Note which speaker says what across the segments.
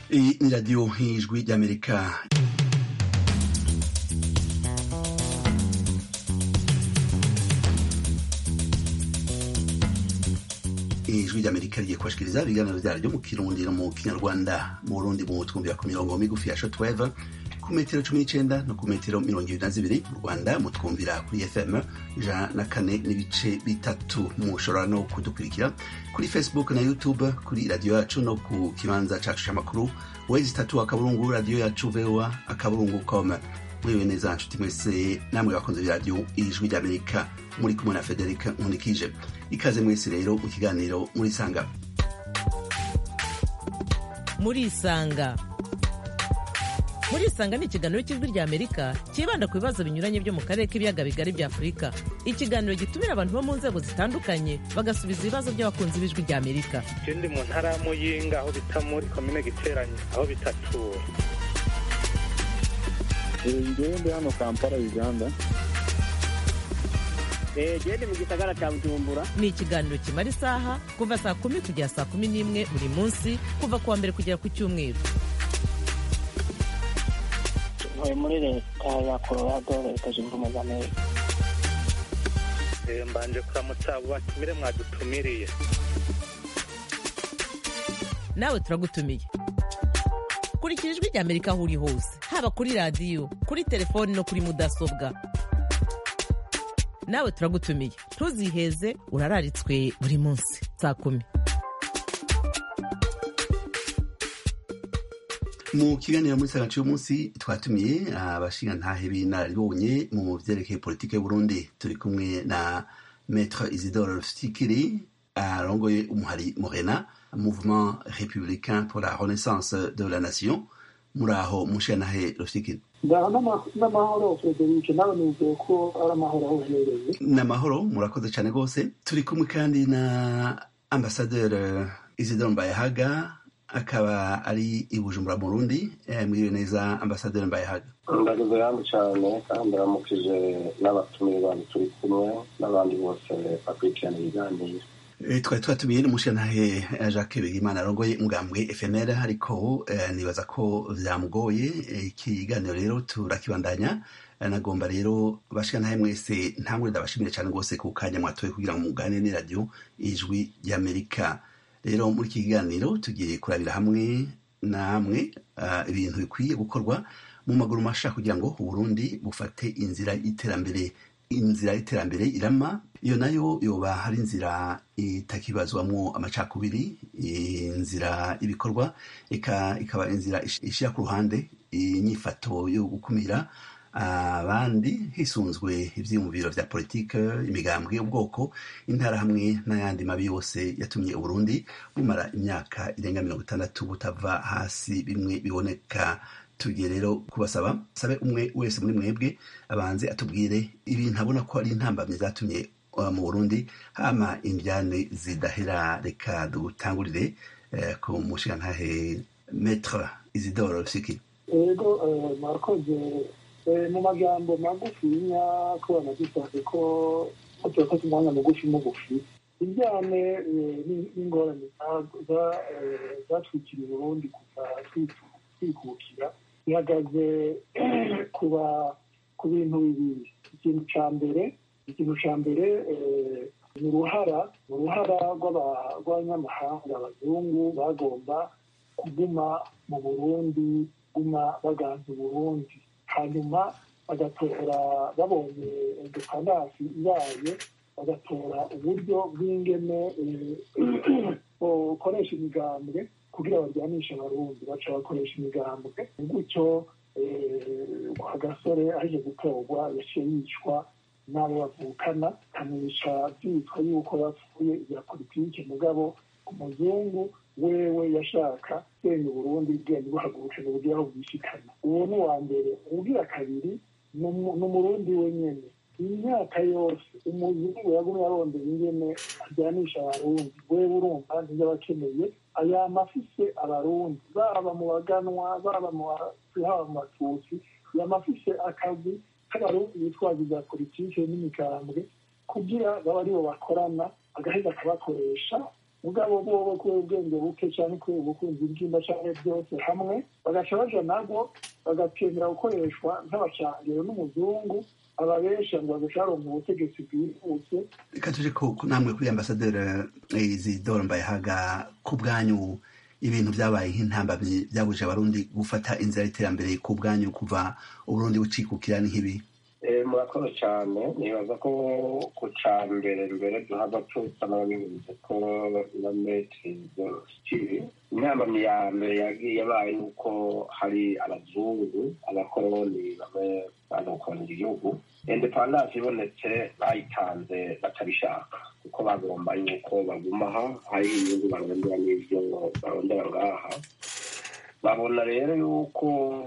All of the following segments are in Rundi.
Speaker 1: Iyi ni radiyo nk'ijwi ry'amerika ijwi ry'amerika rigiye kubashikiriza ibiganiro vyaryo mu kirundi no mu kinyarwanda mu burundi mu twumvira ku mirongo migufi ya shortwave ku metero cumi n'icenda no ku metero mirongo ibiri na zibiri mu rwanda mutwumvira kuri fm ijana na kane n'ibice bitatu mushobora no kudukurikira kuri facebook na youtube kuri radiyo yacu no ku kibanza cacu c'amakuru wezi itatu akaburungu radiyo yacu voa akaburungu com mwiwe neza nshuti mwese namwe bakunze b'iradiyo ijwi ry'amerika muri kumwe na frederic nkunikije ikaze mwese rero mu kiganiro muri sanga
Speaker 2: murisanga murisanga ni ikiganiro cy'ijwi rya amerika cyibanda ku bibazo binyuranye byo mu karere k'ibiyaga bigari bya afurika ikiganiro gitumira abantu bo mu nzego zitandukanye bagasubiza ibibazo by'abakunzi b'ijwi rya amerika
Speaker 3: je ndi mu ntara ya muyinga aho bita muri komine giteranye aho bitatura
Speaker 4: ngewe ndi hano kampala uganda
Speaker 5: gende mu gisagara cya bujumbura
Speaker 2: ni ikiganiro kimara isaha kuva saa kumi kugera saa kumi n'imwe buri munsi kuva ku wa mbere kugera ku cyumweru
Speaker 5: ntuye muri leta ya colorado leta zunze ubumwe za amerika
Speaker 3: Eh, mbanje kuramutsa abo batumire mwadutumiriye
Speaker 2: nawe turagutumiye kurikira ijwi rya amerika aho uri hose haba kuri radiyo kuri telefoni no kuri mudasobwa nawe turagutumiye ntuziheze urararitswe buri munsi saa kumi
Speaker 1: mu kiganiro muri sanga cy'umunsi twatumiye abashingantahe b'inararibonye mu vyerekeye politike y'uburundi turi kumwe na maître isidore rufikiri arongoye umuhari morena mouvement républicain pour la renaissance de la nation muri aho mushingantahe rufikiri
Speaker 6: ngaha n'amahoro frederic nawe nizeye ko ari amahoro aho uherereye
Speaker 1: n'amahoro murakoze cyane rwose turi kumwe kandi na ambasaderi isidore mbayahaga akaba ari i bujumbura mu rundi mwiriwe neza ambasaderi mbayahaga
Speaker 4: ndagize yangu cyane kandi ndaramukije n'abatumiye bantu turi kumwe n'abandi bose bakurikirana ibiganiro
Speaker 1: Eh, twari twatumiye n'umushingantahe eh, jacques bigimana arongoye umugambwe fnl ariko eh, nibaza ko vyamugoye Eh, ikiganiro rero turakibandanya Eh, nagomba rero bashingantahe mwese ntangure ndabashimire cyane rwose ku kanya mwatoye kugira ngo muganire n'iradiyo ijwi ry'amerika rero muri iki kiganiro tugiye kurabira hamwe namwe ah, ibintu bikwiye gukorwa mu maguru masha kugira ngo uburundi bufate inzira y'iterambere inzira y'iterambere irama iyo nayo yoba hari inzira itakibazwamwo amacakubiri inzira y'ibikorwa eka ikaba inzira ish- ishira ku ruhande inyifato yo gukumira abandi hisunzwe ivyiyumviro vya politike imigambwe y'ubwoko intara hamwe n'ayandi mabi yose yatumye uburundi bumara imyaka irenga mirongo itandatu butava hasi bimwe biboneka tugiye rero kubasaba sabe umwe wese muri mwebwe abanze atubwire ibintu abona ko ari intambamyi zatumye uh, mu burundi hama indyane zidahera reka dutangurire eh, ku mushingantahe metre isidore siki
Speaker 6: ego eh, mwakoze Eh, mu magambo magufinya ko banagisabye ko ko turafata umwanya mugufi mugufi ibyane eh, ni- n'ingorane za- za- eh, zatwikiriye uburundi kuva twitu- twikukira ihagaze kuba ku bintu bibiri ikintu ca mbere ikintu ca mbere eh, ni uruhara ni uruhara rw'aba- rw'abanyamahanga abazungu bagomba kuguma mu burundi guma baganza uburundi hanyuma bagatora babonye independasi ibaye bagatora uburyo bw'ingene eh, bukoresha imigambwe kugira baryanishe abarundi baca bakoresha imigambwe gutyo eh, agasore aje gutorwa yaciye yicwa n'abo bavukana kamwica byitwa yuko yapfuye ibya politike mugabo umuzungu wewe yashaka senya uburundi bwenge buhaguruke ngo bugire aho bwishikana uwo ni uwa mbere uwugira kabiri ni umu- ni umurundi wenyene imyaka yose umuzungu yagumye arondera ingene ajyanisha abarundi wewe urumva ntiyo abakeneye ayama afise abarundi baba mu baganwa baba mu Batutsi, haba mu batutsi yama afise akazi k'abarundi bitwaza ibya politike n'imigambwe kugira babe aribo bakorana agaheza akabakoresha mugabo bobo kubera ubwenge buke cyane kubera ubukunzi bw'inda cyane byose hamwe bagaca baja nabwo bagakemera gukoreshwa nk'abacangiro n'umuzungu ababesha ngo bagashobora mu butegetsi bwihuse
Speaker 1: reka tuje ko ko namwe kuri ambasaderi izidoro mbayahaga ku bwanyu ibintu byabaye nk'intambamyi byabuje abarundi gufata inzira y'iterambere ku bwanyu kuva uburundi bucikukira ni nk'ibi
Speaker 4: Eh, murakoze cyane nibaza ko ku ca mbere mbere duhava tusa n'ababivuze ko na metri zositiri intambamyi ya mbere yagiye yabaye nuko hari abazungu abakoroni bamwe bazokorera igihugu independance ibonetse bayitanze batabishaka kuko bagomba yuko bagumaha hariho inyungu barondera n'ibyo barondera ngaha babona rero yuko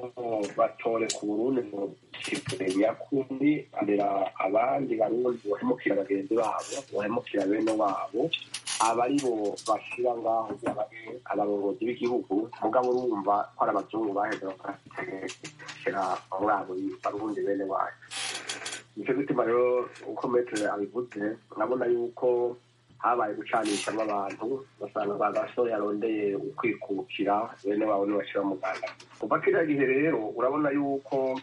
Speaker 4: batore ku burundi ngo kitumenya kundi abera abandi barundi bahemukira bagenzi babo bahemukira bene wabo aba ari bo bashira ngaho abarongozi b'igihugu mugabo urumva ko ari abazungu baheze bakategekera muri abo barundi bene wacu nicyo gituma rero uko metere abivuze urabona yuko habaye gucanishamo abantu basanga ba gasore yarondeye ukwikukira bene wabo ntibashira mu rwanda kuva kiriya gihe rero urabona yuko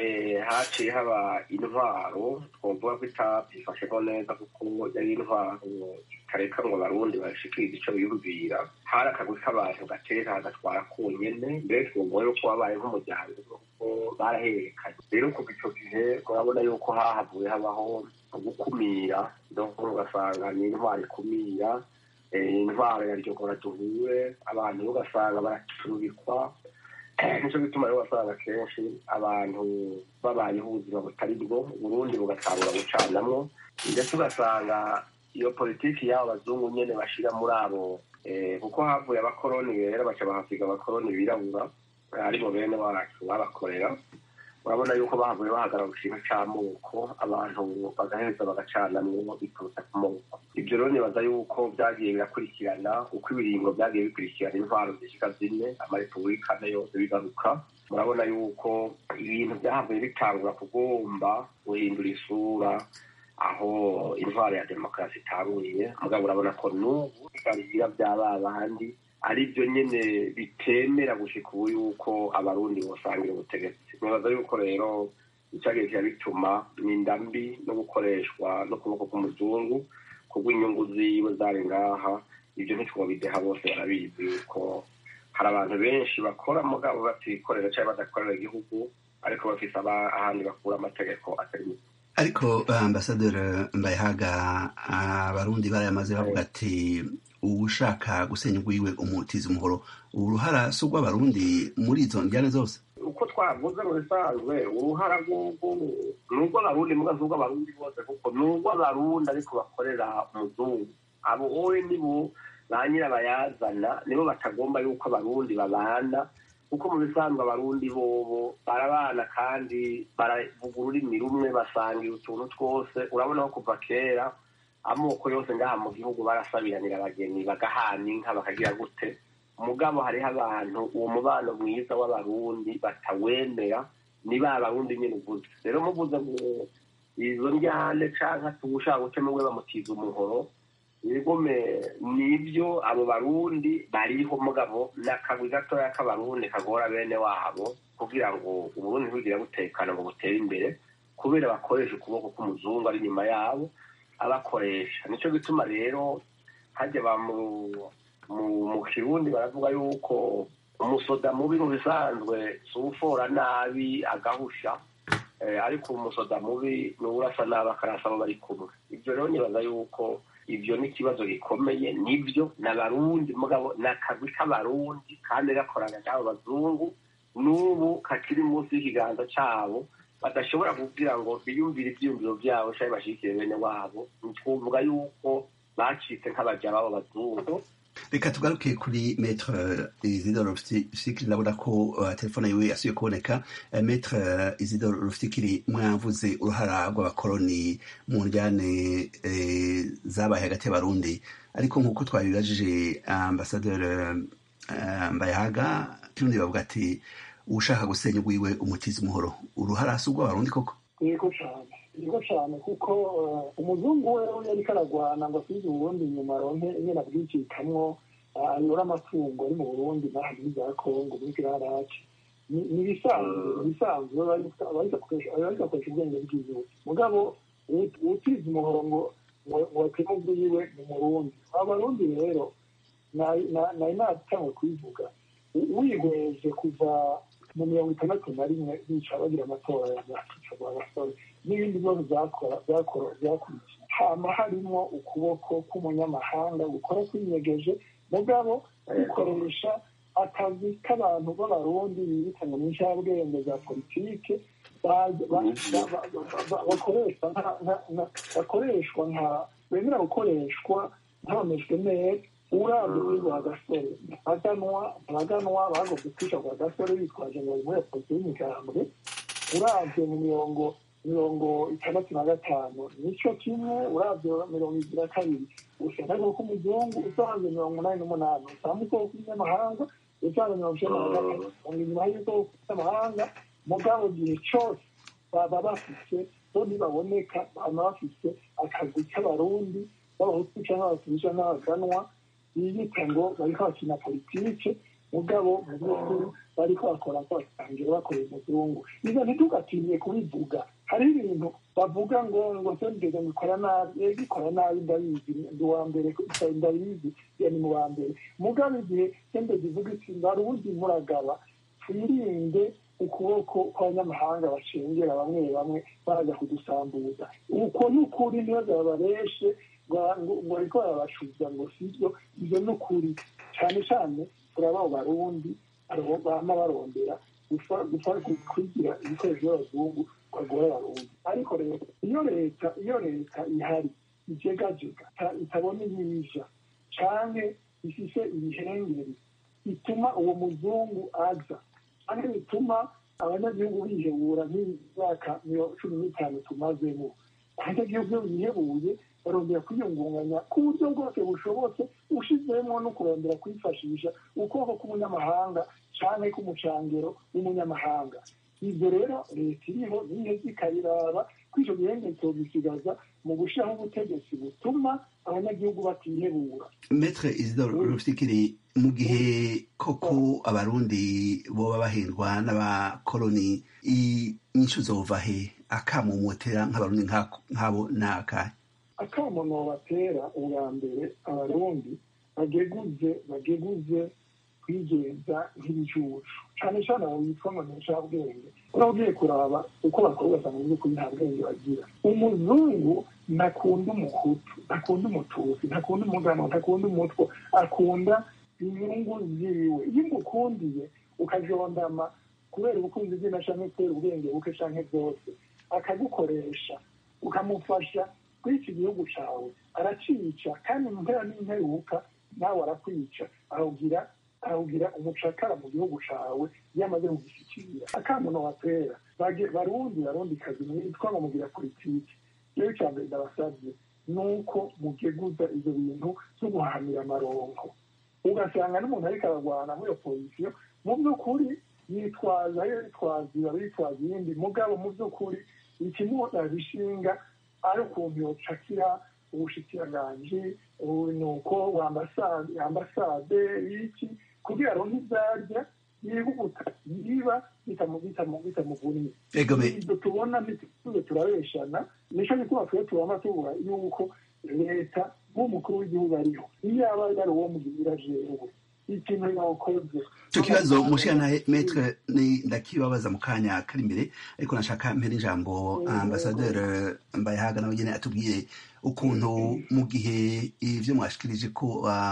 Speaker 4: haciye haba intwaro twavuga ko itabyifasheho neza kuko yari intwaro itareka ngo abarundi bashikirize icyo biyumvira hari akagwi k'abantu gatera gatwara ku nyene mbere twumva yuko wabaye nk'umuryango kuko barahererekanye rero kuva icyo gihe urabona yuko hahavuye habaho gukumira donc ugasanga ni intwaro ikumira intwaro ya ryogora duhure abantu ugasanga baracurubikwa nicyo gituma rero wasanga kenshi abantu babayeho ubuzima butari bwo uburundi bugatangura gucanamwo ndetse ugasanga iyo politiki y'abo bazungu nyene bashira muri abo kuko havuye abakoroni rero baca bahasiga abakoroni birabura aribo bene wacu babakorera urabona yuko bahavuye bahagarara ku kintu c'amoko abantu bagaheza bagacanamwo biturutse ku moko ibyo rero nibaza yuko byagiye birakurikirana uko ibiringo byagiye bikurikirana intwaro zishika zine amarepubulika ane yose bigaruka murabona yuko ibintu byahavuye bitangura kugomba guhindura isura aho intwaro ya demokarasi itanguriye mugabo urabona ko n'ubu bigarira bya ba bandi ari byo nyine bitemera gushika ubu yuko abarundi bosangira ubutegetsi nibaza yuko rero icyagiye kiba bituma n'inda mbi no gukoreshwa n'ukuboko k'umuzungu kubw'inyungu ziwe zari ngaha ibyo ntitwobideha bose barabizi yuko hari abantu benshi bakora mugabo batikorera cyangwa badakorera igihugu ariko bafite ahandi bakura amategeko atari mu
Speaker 1: ariko ambasaderi mbayehaga abarundi barayamaze bavuga ati uwushaka gusenya ugwiwe umutiza umuhoro uruhara si urw'abarundi muri izo njyane zose
Speaker 4: uko twavuze mu bisanzwe uruhara rw'ubwo ni urw'abarundi muga si urw'abarundi bose kuko ni urw'abarundi ariko bakorera umuzungu abo wowe nibo ba nyirabayazana nibo batagomba yuko abarundi babana kuko mu bisanzwe abarundi bobo barabana kandi baravuga ururimi rumwe basangira utuntu twose urabona ko kuva kera amoko yose ngaha mu gihugu barasabiranira abageni bagahana inka bakagira gute mugabo hariho abantu uwo mubano mwiza w'abarundi batawemera ni ba barundi nyine uvuze rero muvuze ngo izo njyane canke tuwushaka gutema we bamutiza umuhoro ibigome nibyo abo barundi bariho mugabo n'akagwi gatoya k'abarundi kagora bene wabo kugira ngo uburundi ntibugire butekana ngo butere imbere kubera bakoresha ukuboko k'umuzungu ari inyuma yabo abakoresha nicyo gituma rero hajya ba mu mu kirundi baravuga yuko umusoda mubi mu bisanzwe si ufora nabi agahusha ariko umusoda mubi ni urasa nabi akarasa abo bari kumwe ibyo rero nibaza yuko ibyo ni ikibazo gikomeye nibyo ni abarundi mugabo ni akagwi k'abarundi kandi gakorana n'abo bazungu n'ubu kakiri munsi y'ikiganza cyabo badashobora kugira ngo biyumvire ibyiyumviro byabo cyangwa bashyigikiye bene wabo twavuga yuko bacitse nk'abajya babo bazungu
Speaker 1: reka tugaruke kuri metre isidore rufikiri ndabona ko uh, telefone yiwe yasubiye kuboneka uh, metre uh, isidore rufikiri mwavuze uruhara rw'abakoroni mu njyane uh, zabaye hagati y'abarundi ariko nk'uko twabibajije ambasaderi uh, mbayahaga kirundi bavuga ati ushaka gusenya ugwiwe umutiza umuhoro uruhara si urw'abarundi koko
Speaker 6: yego cyane iriho cyane kuko umuzungu we yariko aragwana ngo asubize uburundi inyuma aronke nyene abwikikamwo ayora amatungo ari mu burundi n'aha muri za kongo muri kirarake ni ibisanzwe ibisanzwe bariko akoresha ubwenge bwiwe mugabo utize umuhoro ngo ngo ateme ubwiwe ni murundi abarundi rero nari natangwe kubivuga wihweje kuva mu mirongo itandatu na rimwe bica bagira amatora ya nyakicagwa abasore n'ibindi bibazo byakurikiye hama harimo ukuboko k'umunyamahanga gukora kwinyegeje mugabo bikoresha akazi k'abantu b'abarundi bibitanga mu ncabwenge za politike bakoreshwa nka bemera gukoreshwa ntaboneshwe neza urabye kuri rwa gasore abaganwa abaganwa bagomba kwica rwa gasore bitwaje ngo muri polisi y'imigambwe urabye mu mirongo mirongo itandatu na gatanu nicyo kimwe urabye mirongo ibiri na kabiri usanga ariko k'umuzungu usanze mirongo umunani n'umunani usanga ubwoko bw'inyamahanga usanze mirongo icyenda na gatatu usanga inyuma y'ubwoko bw'amahanga mugabo gihe cyose baba bafite bo ntibaboneka baba bafite akazi k'abarundi b'abahutu cyangwa abatutsi n'abaganwa biyita ngo bariko bakina politike mugabo mu by'ukuri bariko bakora ko batangira bakorera umuzungu izo ntitugatinye kubivuga hari ibintu bavuga ngo ngo sendege ngikora nabi ego ikora nabi ndabizi ndi uwa mbere ndabizi ni mu ba mbere mugabo igihe sendege ivuga iti barundi muragaba twirinde ukuboko kw'abanyamahanga bashengera bamwe bamwe baraza kudusambuza uko ni ukuri niyo babareshe ngo ariko barabacuza ngo sibyo ibyo ni ukuri cyane cyane turaba barundi bama barondera kwigira ibikoresho by'abazungu bagora abarundi ariko rero iyo leta iyo leta ihari ijegajega itabona ibija canke ifise ibihengeri bituma uwo muzungu aza kandi bituma abanyagihugu bihebura nk'imyaka cumi n'itanu tumazemo abanyagihugu bihebuye barongera kwiyungunganya ku buryo bwose bushobotse ushizemo no kurondera kwifashisha ukuboko k'umunyamahanga canke k'umucangero w'umunyamahanga ibyo rero leta iriho niheza ikabiraba ko ico gihenge tobisigaza mu gushiraho ubutegetsi butuma abanyagihugu batihebura
Speaker 1: metre isidore rufikiri mu gihe koko abarundi boba bahindwa n'abakoloni inyishu zova he akamumotera nk'abarundi nk'abo ni akahe
Speaker 6: akamono batera ubwa mbere abarundi bageguze bageguze kwigenza nk'ibicucu cyane cyane abo bitwa ngo ncabwenge ura ugiye kuraba uko bakora ugasanga mu by'ukuri nta bwenge bagira umuzungu ntakunda umuhutu ntakunda umutusi ntakunda umugano ntakunda umutwe akunda inyungu ziwe iyo umukundiye ukajondama kubera ubukunzi bwe na canke kubera ubwenge buke canke byose akagukoresha ukamufasha kuri iki gihugu cyawe aracica kandi mu mpera n'imperuka nawe arakwica arawugira arawugira umucakara mu gihugu cyawe iyo amaze kugishyikira akamuno watera barundi barundi kazi mwitwa ngo mugira politiki rero icya mbere ndabasabye ni uko mugeguza ibyo bintu byo guhahamira amaronko ugasanga n'umuntu ariko ararwana muri iyo pozisiyo mu by'ukuri yitwaza yo yitwaza iba yitwaza iyindi mugabo mu by'ukuri ikimuza bishinga ari ukuntu yocakira ubushikiranganji nuko ambasade iki kugira aronke ivyarya yihuta yiba bitamuvuniye ibyo tubona ntituze turabeshana nico gituma twe tubona tubura yuko leta nk'umukuru w'igihugu ariho iyo yaba yari uwo mugira jewe ikintu yakoze
Speaker 1: icyo kibazo mushikana metre ni ndakibabaza mu kanya kari imbere ariko nashaka mpera ijambo ambasaderi mbayahaga nawe nyene atubwire ukuntu mu gihe ivyo mwashikirije ko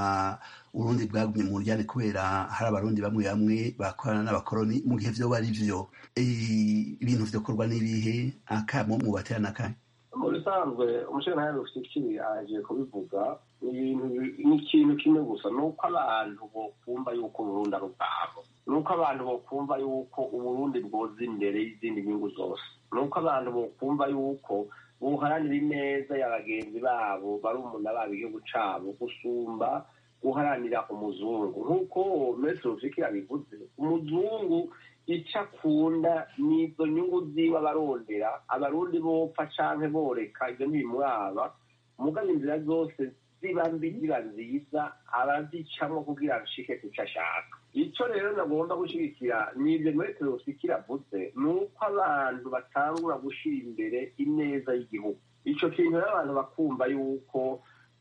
Speaker 1: urundi bwagumye mu ryane kubera hari abarundi bamwe bamwe bakorana n'abakoroni mu gihe vyoba ari vyo ibintu vyokorwa n'ibihe akamo mubatera n'akanya
Speaker 4: mu bisanzwe umushinga rufite aje kubivuga ni ikintu kimwe gusa ni uko abantu bokumva yuko uburundi ari ubwabo ni uko abantu bokumva yuko uburundi bwoza imbere y'izindi nyungu zose ni uko abantu bokumva yuko buharanira ineza ya bagenzi babo barumuna babo igihugu cabo gusumba guharanira umuzungu nk'uko metero rufiki yabivuze umuzungu icyo akunda ni izo nyungu ziwe abarondera abarundi bopfa canke boreka ibyo ntibimwaba mugabo inzira zose ziba mbi ziba nziza arazicamwo kugira nshike ku cyo ashaka icyo rero nagomba gushyigikira ni ibyo metero usikira avuze ni uko abantu batangura gushyira imbere ineza y'igihugu icyo kintu rero abantu bakumva yuko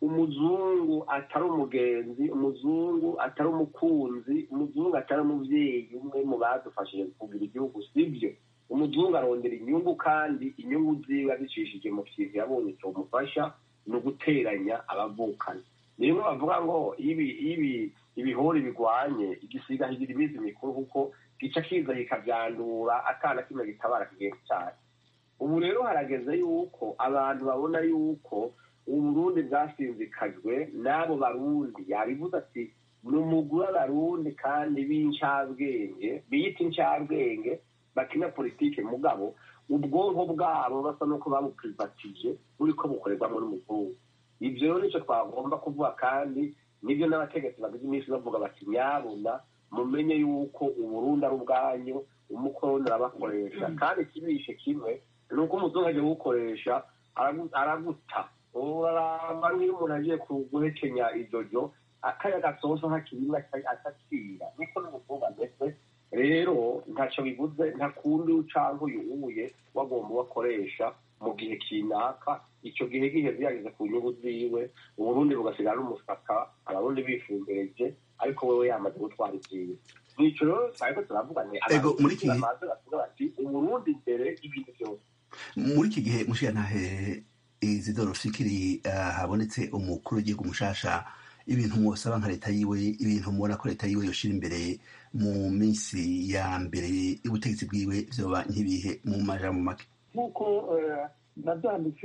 Speaker 4: umuzungu atari umugenzi umuzungu atari umukunzi umuzungu atari umubyeyi umwe mu badufashije kugira igihugu sibyo umuzungu arondera inyungu kandi inyungu ziwe azicishije mu kintu yabonye cyomufasha ni uguteranya abavukana niyo bavuga ngo ibi ibi ibihori bigwanye igisiga higira iminsi mikuru kuko gica kiza kikabyandura akana kimwe gitabara kigenzi cyane ubu rero harageze yuko abantu babona yuko uburundi bwasinzikajwe n'abo barundi yabivuze ati ni umugwi w'abarundi kandi b'incabwenge biyita incabwenge bakina politike mugabo ubwonko bwabo basa n'uko babuprivatije buriko bukorerwamo n'umuzungu ibyo rero nicyo twagomba kuvuga kandi nibyo n'abategetsi bagize iminsi bavuga bati nyabuna mumenye yuko uburundi ari ubwanyu umukoroni arabakoresha kandi ikibishe kimwe ni uko umuzungu agiye kuwukoresha araguta uraramba nk'iyo umuntu agiye guhekenya ijojo akaya gasoza hakirimo atacira niko n'umukobwa ameze rero ntacyo bivuze nta kundi ucanga uyu uye wagomba ubakoresha mu gihe kinaka icyo gihe giheze yageze ku nyungu ziwe uburundi bugasigara n'umusaka abarundi bifumbereje ariko wewe yamaze gutwara ibyiwe nicyo rero twari ko turavuga ni abantu bamaze bavuga bati uburundi imbere y'ibintu byose
Speaker 1: muri iki gihe mushiyantahe izidoro fikiri habonetse umukuru w'igihugu mushasha ibintu mwosaba nka leta yiwe ibintu mubona ko leta yiwe yoshira imbere mu minsi ya mbere y'ubutegetsi bwiwe vyoba nk'ibihe mu majambo make
Speaker 6: nk'uko nabyanditse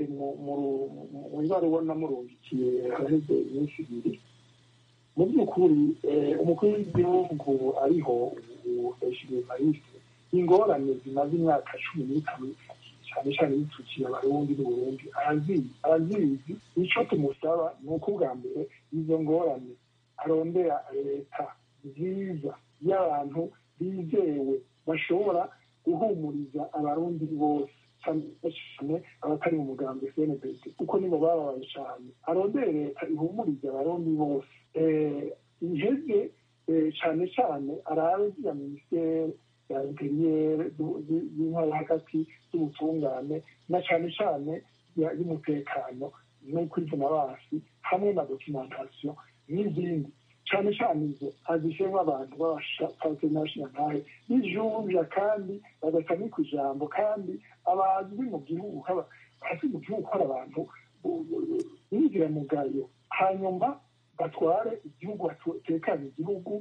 Speaker 6: mu ibaruwa namurungikiye haraheze iminsi ibiri mu by'ukuri umukuru w'igihugu ariho hejuru mariste ingorane zimaze imyaka cumi n'itanu cyane cyane yitukiye abarundi n'uburundi arazizi icyo tumusaba ni uko ubwa mbere izo ngorane arondera leta nziza y'abantu bizewe bashobora guhumuriza abarundi bose cyane abatari mu mugambi cnbd kuko nibo bababaye cyane arondere leta ihumuriza abarundi bose iheze cyane cyane arabe ya minisiteri ya interiyeri y'intwari hagati y'ubutungane na cyane cyane y'umutekano no kwivuna basi hamwe na documentation n'izindi cyane cyane izo azishemo abantu b'abashapatenashinantahe bijunja kandi badatamika ijambo kandi abazwi mu gihugu bazi mu gihugu hari abantu b'inziramugayo hanyuma batware igihugu batekanye igihugu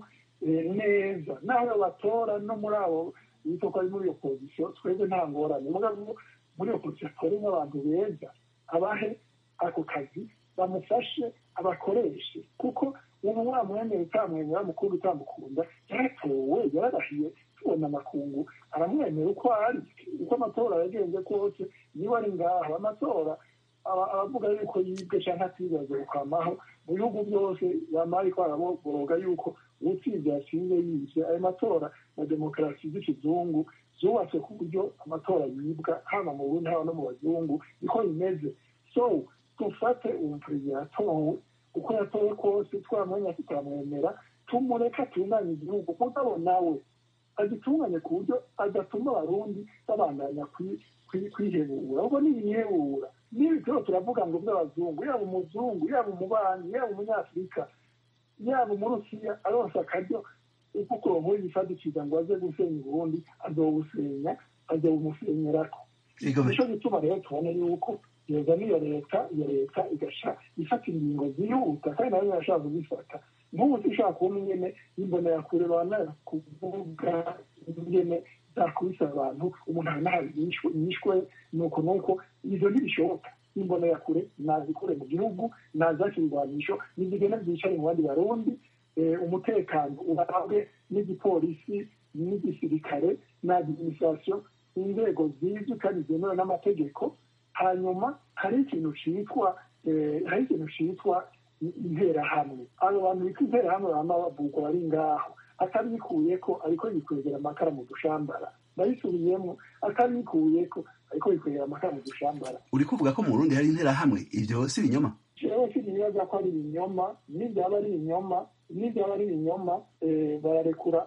Speaker 6: neza naho batora no muri abo bita ko ari muri iyo pozisiyo twebwe nta ngorane muri iyo pozisiyo atore nk'abantu beza abahe ako kazi bamufashe abakoreshe kuko ubu wamwemera utamwemera mukunda utamukunda yaratowe yararahiye tubona amakungu aramwemera uko ari uko amatora yagenze kose niba ari ngaho amatora abavuga yuko yibwe cyangwa atibaze ukamaho mu bihugu byose bamara ariko araboroga yuko utsinze yatsinze yibye ayo matora na demokarasi z'ikizungu zubatswe ku buryo amatora yibwa haba mu burundi haba no mu bazungu niko bimeze so dufate ubu perezida yatowe uko yatowe kose twamwenya tutamwemera tumureka atunganye igihugu mugabo nawe agitunganye ku buryo adatuma abarundi babandanya kwihebura ubwo ni ibihebura n'ibi turimo turavuga ngo by'abazungu yaba umuzungu yaba umubanyi yaba umunyafurika yaba umurusiya aronse akaryo kuko uwo nkuru yifadikiza ngo aze gusenya uburundi azowusenya azowumusenyerako nico gituma rero tubona yuko yoza n'iyo leta iyo leta igasha ifata ingingo zihuta kandi nayo yashaka kuzifata nk'ubu zishaka kubona ingene y'imbonerakure banakuvuga ingene zakubise abantu umuntu aranahawe yishwe nuko nuko ivyo ntibishoboka imbonerakure nazikure mu gihugu nazakirwanisho nizigenda zicare mu bandi barundi umutekano uhabwe n'igipolisi n'igisirikare na administration inzego zizwi kandi zemewe n'amategeko hanyuma hari ikintu citwa hari ikintu citwa interahamwe abo bantu bita interahamwe bama bavugwa bari ngaho atabikuyeko ariko yikwegera amakara mu dushambara ndabisubiyemo atabikuyeko ariko yikwegera amakara mu dushambara
Speaker 1: uri kuvuga ko mu burundi hari interahamwe ivyo si ibinyoma
Speaker 6: jewe sinibaza ko ari ibinyoma nibyaba ari ibinyoma nibyaba ari ibinyoma bararekura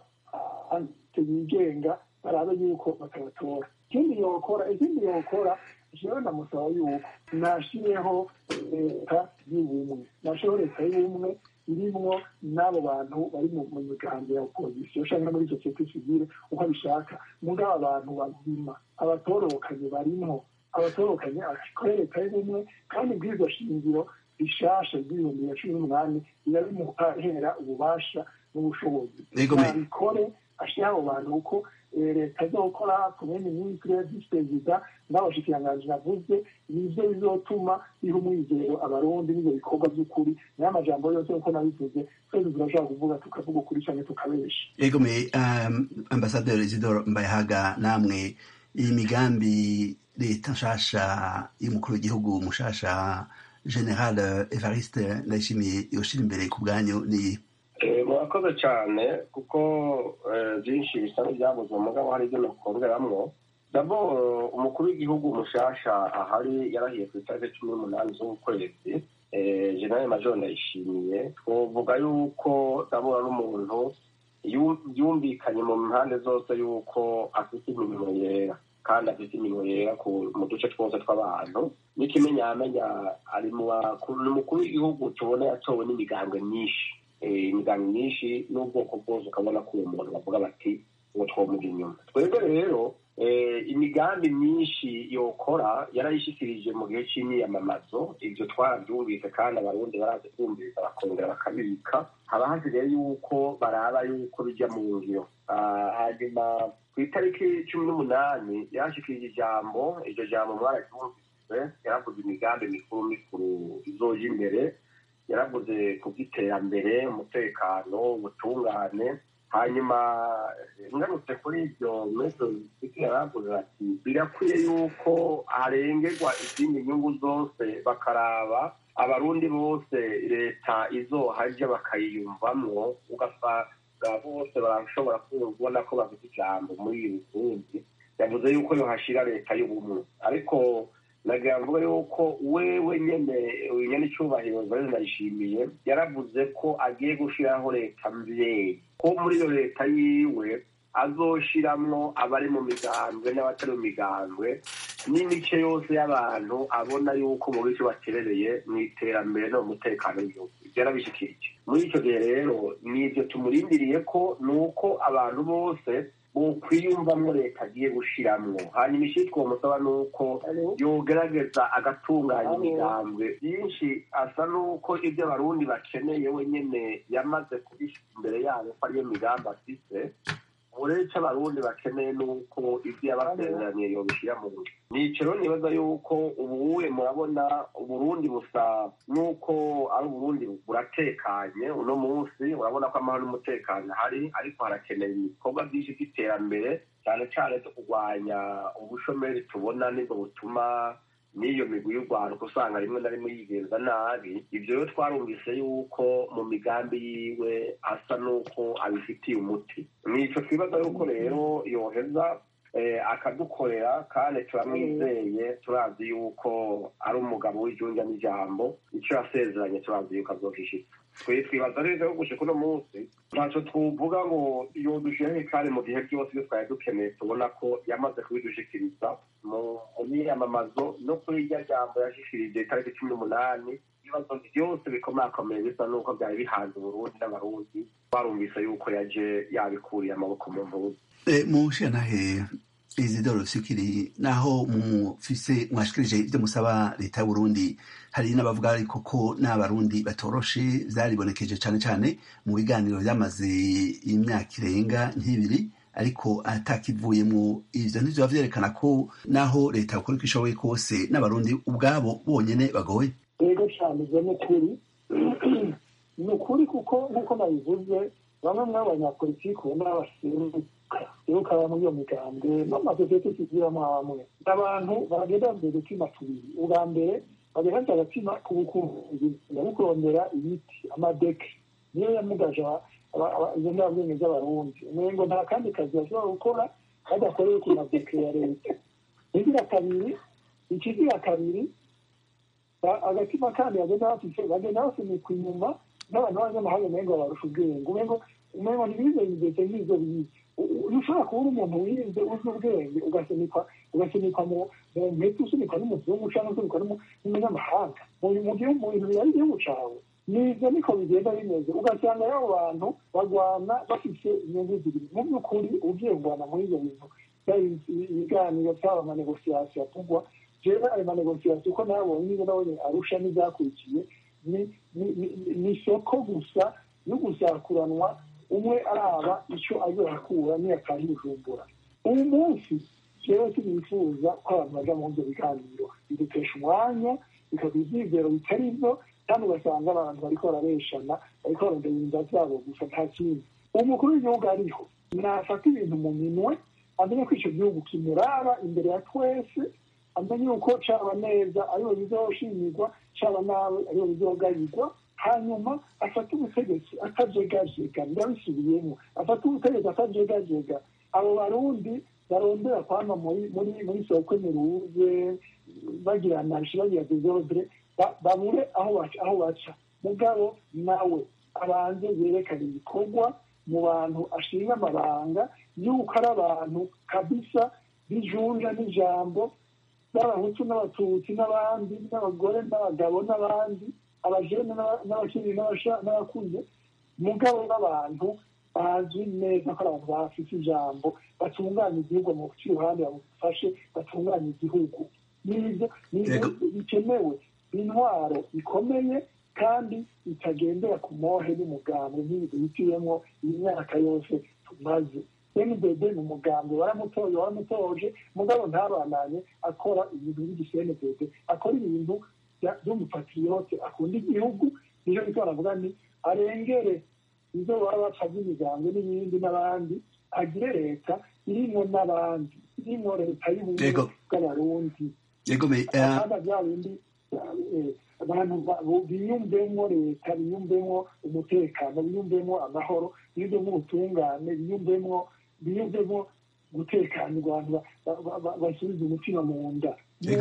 Speaker 6: yigenga barabe yuko batabatora ikindi yokora ikindi yokora jewe ndamusaba yuko nashireho leta y'ubumwe nashireho leta y'ubumwe irimwo n'abo bantu bari mu migambi ya opozisiyo canke muri sosiyete sivile uko abishaka mugabo abantu bazima abatorokanye barimwo abatorokanye akore leta y'ubumwe kandi bw'iryo shingiro rishasha ry'ibihumbi bibiri na cumi n'umunani riba rimuhera ububasha n'ubushobozi nabikore ashira abo bantu uko leta izokora kumenya minisitiri visi perezida n'abashikiranganji navuze nivyo bizotuma biha umwizero abarundi n'ivyo bikorwa vy'ukuri nayo amajambo yose uko nabivuze twese turashobora kuvuga tukavuga ukuri canke tukabesha
Speaker 1: egome um, ambasaderi isidoro mbayahaga namwe iyi migambi leta nshasha y'umukuru w'igihugu mushasha general evariste ndayishimiye yoshira imbere ku bwanyu ni
Speaker 4: murakoze cyane kuko byinshi bisa n'ibyabuze umugabo hari ibyo nakongeramwo dabo umukuru w'igihugu mushasha ahari yarahiye ku itariki cumi n'umunani z'ukwezi general major ndayishimiye twovuga yuko ndabona n'umuntu yumvikanye mu mpande zose yuko afite imirimo yera kandi afite imirimo yera mu duce twose tw'abantu n'ikimenyamenya ari mu umukuru w'igihugu tubona yatowe n'imigambwe myinshi imigambi myinshi n'ubwoko bwose ukabona ko uwo muntu bavuga bati uwo twomuga inyuma twebwe rero imigambi myinshi yokora yarayishyikirije mu gihe cy'imyiyamamazo ibyo twarabyumvise kandi abarundi barazi kumviriza bakongera bakabibika haba hasigaye yuko baraba yuko bijya mu ngiro hanyuma ku itariki cumi n'umunani yarashyikirije ijambo iryo jambo mwararyumvise yaravuze imigambi mikuru mikuru izoja imbere yaravuze ku bw'iterambere umutekano ubutungane hanyuma ngarutse kuri ibyo metodi yaravuze ati birakwiye yuko harengerwa izindi nyungu zose bakaraba abarundi bose leta izohajya bakayiyumvamwo ugasanga bose barashobora kubona ko bafite ijambo muri iyi burundi yavuze yuko yohashira leta y'ubumwe ariko nagira mvuga yuko wewe nyene nyene icyubahiro bari ndayishimiye yaravuze ko agiye gushiraho leta mvyeyi ko muri iyo leta yiwe azoshiramwo abari mu migambwe n'abatari mu migambwe n'imice yose y'abantu abona yuko mu bice baterereye mu iterambere no mu mutekano w'igihugu ibyo yarabishikirije muri icyo gihe rero n'ibyo tumurindiriye ko ni uko abantu bose bokwiyumvamwo leta agiye gushiramwo hanyuma ishitwa umusaba ni uko yogerageza agatunganya imigambwe byinshi asa n'uko ibyo abarundi bakeneye wenyene yamaze kubishyira imbere yabo ko ariyo migambi afise uretse abarundi bakeneye nuko ibyo yabasezeraniye yobishyira mu ngiro nico rero nibaza yuko ubuwe murabona uburundi busa nuko ari uburundi buratekanye uno munsi urabona ko amahoro n'umutekano ahari ariko harakeneye ibikorwa byinshi by'iterambere cyane cyane zo kurwanya ubushomeri tubona nibwo butuma n'iyo migwi y'urwaruka usanga rimwe na rimwe yigenza nabi ibyo rero twarumvise yuko mu migambi yiwe asa n'uko abifitiye umuti nico twibaza yuko rero yoheza akadukorera kandi turamwizeye turazi yuko ari umugabo w'ijunja n'ijambo icyo yasezeranye turazi yuko azohishitsa twe twibaza rero yo gushika uno munsi ntacyo twovuga ngo yodushiraho kandi mu gihe byose iyo twari dukeneye tubona ko yamaze kubidushikiriza mu myiyamamazo no kuri irya jambo yashikirije itariki cumi n'umunani ibibazo byose bikomakomeye bisa n'uko byari bihanze uburundi n'abarundi barumvise yuko yaje yabikuriye amaboko mu mpuzu
Speaker 1: mushirantahe izidoro sikiri naho mufise mwashikirije ibyo musaba leta y'uburundi hari n'abavuga ariko ko n'abarundi batoroshe vyaribonekeje cane cane mu biganiro vyamaze imyaka irenga nk'ibiri ariko atakivuyemwo ivyo ntivyo vyerekana ko naho leta yakora uko ishoboye kose n'abarundi ubwabo bonyene bagoye
Speaker 6: yego cyane ibyo ni ukuri ni ukuri kuko nk'uko nabivuze bamwe muri abanyapolitiki ubona baseruka muri iyo migambwe n'amasosiyete tugiramo hamwe abantu bagenda mbere udutima tubiri ubwa mbere bagenda agatima k'ubukungu kurondera ibiti amadeke niyo yamugaje izo ndabwenge z'abarundi umengo nta kandi kazi bashobora gukora badakoreye ku mabweke ya leta igira kabiri ikigira kabiri agatima kandi bagenda bafise bagenda basunikwa inyuma n'abantu b'abanyamahanga umengo barusha ubwenge umengo umengo ntibize bigeze nk'ivyo bize ushobora kubura umuntu wize uzi ubwenge ugasunikwa ugasunikwa mu mpeta usunikwa n'umuzungu cyangwa usunikwa n'umunyamahanga mu gihugu mu bintu bihari igihugu cawe nivyo niko bigenda bimeze ugasanga y'abo bantu bagwana bafise inyungu zibiri mu by'ukuri ugiye kugwana muri ivyo bintu ibiganiro byaba amanegosiyasiyo atugwa jewe ayo manegosiyasiyo uko nabonye nizo nabonye arusha n'ivyakurikiye ni isoko gusa yo gusakuranwa umwe araba icyo azorakura niyataha ibijumbura uyu munsi jewe sinifuza ko abantu baja mu ivyo biganiro bidutesha umwanya bikagira ivyizero bitari vyo kandi ugasanga abantu bariko barabeshana bariko barondera inda zabo gusa nta kindi umukuru w'igihugu ariho nafata ibintu mu minwe amenye ko ico gihugu kimuraba imbere ya twese amenye yuko caba neza ariho bizoshimirwa caba nawe ariho bizogayirwa hanyuma afata ubutegetsi atajegajega ndabisubiyemo afata ubutegetsi atajegajega abo barundi barondera kwama muri muri muri soko miruze bagira nashi bagira desordre babure aho baca aho baca mugabo nawe abanze yerekana ibikorwa mu bantu ashinga amabanga yuko ari abantu kabisa bijunja n'ijambo n'abahutu n'abatutsi n'abandi n'abagore n'abagabo n'abandi abajene n'abakiri n'abakuze mugabo n'abantu bazwi neza ko ari abantu bafite ijambo batunganya igihugu mu guca iruhande bamufashe batunganya igihugu n'ibyo bikenewe intwaro ikomeye kandi itagendera ku mohe n'umugambi nk'ibi duhitiyemo iyi myaka yose tumaze cndb ni umugambi waramutoye waramutoje mugabo ntabananye akora ibintu by'igiscndb akora ibintu by'umupatriyote akunda igihugu nico gito baravuga ni arengere izo baba bapfa by'imiryango n'ibindi n'abandi agire leta irimwo n'abandi irimwo leta y'ubumwe bw'abarundi kandi bya bindi abantu biyumvemo leta biyumvemo umutekano biyumvemo amahoro biyumvemo ubutungane biyumvemo biyumvemo gutekanirwa abantu basubiza umutima mu nda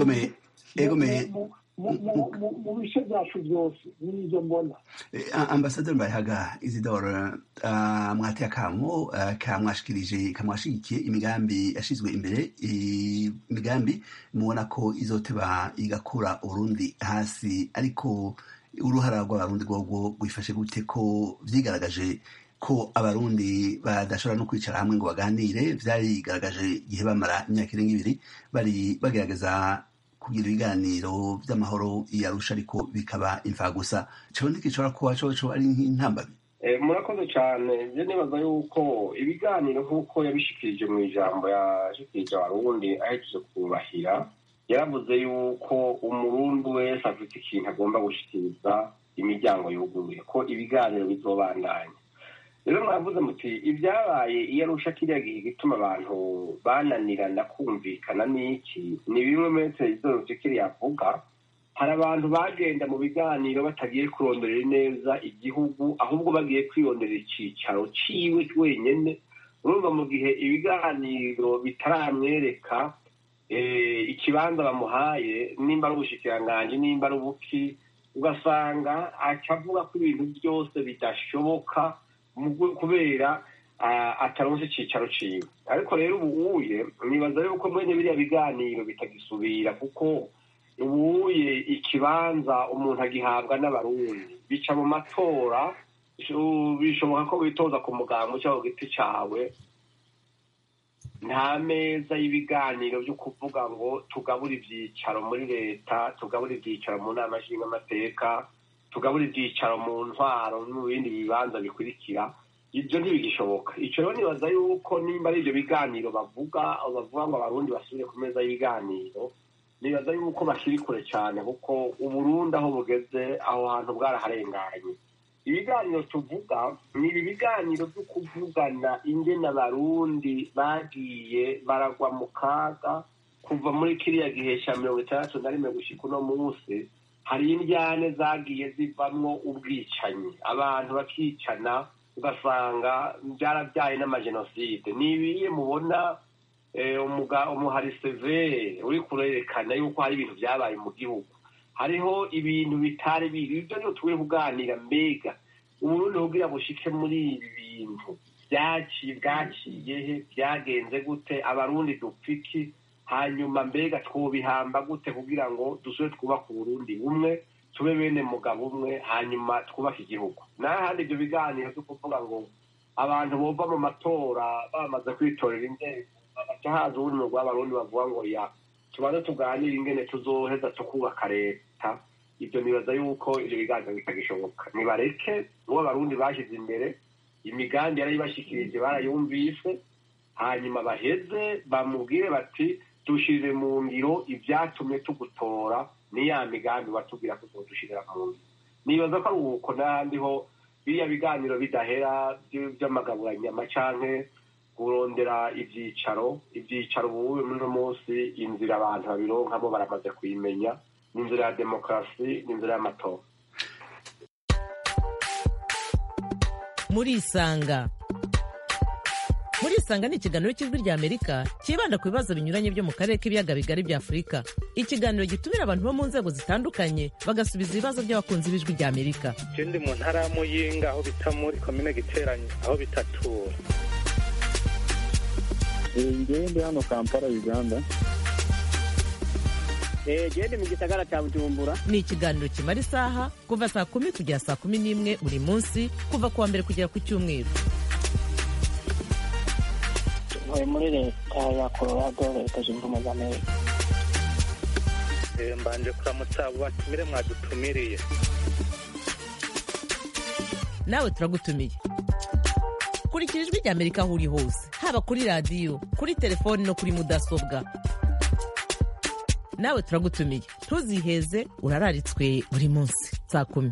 Speaker 6: mu bice byacu byose n'ibyo mbona
Speaker 1: ambasaderi mbayahaga isidore mwateye akamo kamwashikirije kamwashigikiye imigambi yashyizwe imbere imigambi mubona ko izoteba igakura urundi hasi ariko uruhara rw'abarundi rwogwo rwifashe gute ko vyigaragaje ko abarundi badashobora no kwicara hamwe ngo baganire vyarigaragaje igihe bamara imyaka irenga ibiri bari bagerageza kugira ibiganiro vy'amahoro yarusha ariko bikaba imfagusa cabo ntigishobora kuba coco ari nk'intambabi
Speaker 4: murakoze cyane je nibaza yuko ibiganiro nk'uko yabishikirije mu ijambo yashikirije abarundi ahejeje kubahira yaravuze yuko umurundi wese afite ikintu agomba gushikiriza imiryango yuguruye ko ibiganiro bizobandanya rero mwavuze muti ibyabaye iyo arusha kiriya gihe gituma abantu bananirana kumvikana n'iki ni bimwe muri televiziyo kiriya avuga hari abantu bagenda mu biganiro batagiye kuronderera neza igihugu ahubwo bagiye kwironderera icyicaro ciwe wenyine urumva mu gihe ibiganiro bitaramwereka ikibanza bamuhaye nimba ari ubushikiranganji nimba ari ubuki ugasanga acavuga ko ibintu byose bidashoboka kubera ataronse icicaro ciwe ariko rero ubuye nibaza yuko mwene biriya biganiro bitagisubira kuko ubuye ikibanza umuntu agihabwa n'abarundi bica mu matora bishoboka ko witoza ku mugambo cyangwa ku giti cawe nta meza y'ibiganiro byo kuvuga ngo tugabure ibyicaro muri leta tugabure ibyicaro mu nama nshingamateka tugabure ibyicaro mu ntwaro no mu bindi bibanza bikurikira ibyo ntibigishoboka icyo rero nibaza yuko nimba ari ibyo biganiro bavuga bavuga ngo abarundi basubire ku meza y'ibiganiro nibaza yuko bakiri kure cyane kuko uburundi aho bugeze aho hantu bwaraharenganye ibiganiro tuvuga ni ibi biganiro byo kuvugana ingene abarundi bagiye baragwa mu kaga kuva muri kiriya gihe cya mirongo itandatu na rimwe gushyika uno munsi hari indyane zagiye zivamwo ubwicanyi abantu bakicana ugasanga byarabyaye n'amajenoside ni ibiye mubona umuhari severe uri kurerekana yuko hari ibintu byabaye mu gihugu hariho ibintu bitari biri ibyo niyo turi kuganira mbega uburundi kugira bushike muri ibi bintu byaciye bwaciye he byagenze gute abarundi dupfiki hanyuma mbega twubihamba gute kugira ngo dusube twubake uburundi bumwe tube bene mugabo umwe hanyuma twubake igihugu n'ahandi ibyo biganiro byo kuvuga ngo abantu bova mu matora bamaze kwitorera inzego bagaca haza ubundi mu rw'abarundi bavuga ngo ya tubanze tuganire ingene tuzoheza tukubaka leta ibyo nibaza yuko ibyo biganiro bitagishoboka nibareke uwo abarundi bashyize imbere imigambi yarayibashikirije barayumvise hanyuma baheze bamubwire bati dushyize mu ngiro ibyatumye tugutora ni ya migambi batubwira ko tuzodushirira mu ngiro nibaza ko ari uko n'ahandi ho biriya biganiro bidahera by'amagaburanyama canke kurondera ibyicaro ibyicaro ubu muri uno munsi inzira abantu babironkamo baramaze kuyimenya ni inzira ya demokarasi ni inzira y'amatora
Speaker 2: murisanga murisanga ni ikiganiro cy'ijwi rya amerika cyibanda ku bibazo binyuranye byo mu karere k'ibiyaga bigari bya afurika ikiganiro gitumira abantu bo mu nzego zitandukanye bagasubiza ibibazo by'abakunzi b'ijwi rya amerika
Speaker 3: ikindi mu ntara ya muyinga aho bita muri komine giteranye aho bitatura
Speaker 7: ngende hano kampala uganda
Speaker 8: gende mu gisagara cya bujumbura
Speaker 2: ni ikiganiro kimara isaha kuva saa kumi kugera saa kumi n'imwe buri munsi kuva ku wa mbere kugera ku cyumweru
Speaker 5: ntuye muri leta ya colorado leta zunze ubumwe za amerika
Speaker 3: mbanje kuramutsa abo batumire mwadutumiriye
Speaker 2: nawe turagutumiye kurikira ijwi rya amerika aho uri hose haba kuri radiyo kuri telefoni no kuri mudasobwa nawe turagutumiye ntuziheze urararitswe buri munsi saa kumi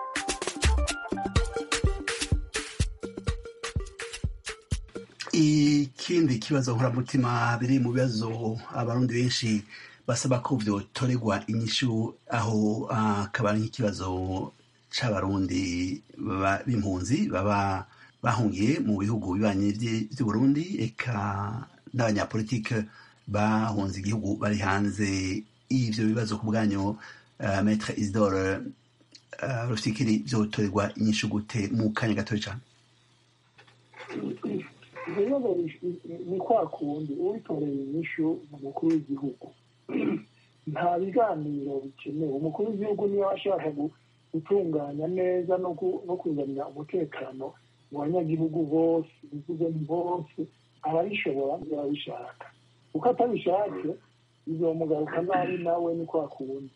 Speaker 1: ikindi kibazo nkoramutima biri mu bibazo abarundi benshi basaba ko vyotorerwa inyishu aho akaba ari nk'ikibazo c'abarundi b'impunzi baba bahungiye mu bihugu bibanyi vy'uburundi eka n'abanyapolitike bahunze igihugu bari hanze ivyo bibazo ku bwanyu uh, maître isidore uh, rufikiri vyotorerwa inyishu gute mu kanya gatoya cane
Speaker 6: ibibazo ni kwa kundi uwitoreye inyishu mu mukuru w'igihugu nta biganiro bikenewe umukuru w'igihugu niyo ashaka gutunganya neza no kuzanira umutekano mu banyagihugu bose bivuze ni bose arabishobora arabishaka uko atabishatse bizomugaruka nabi nawe ni kwa kundi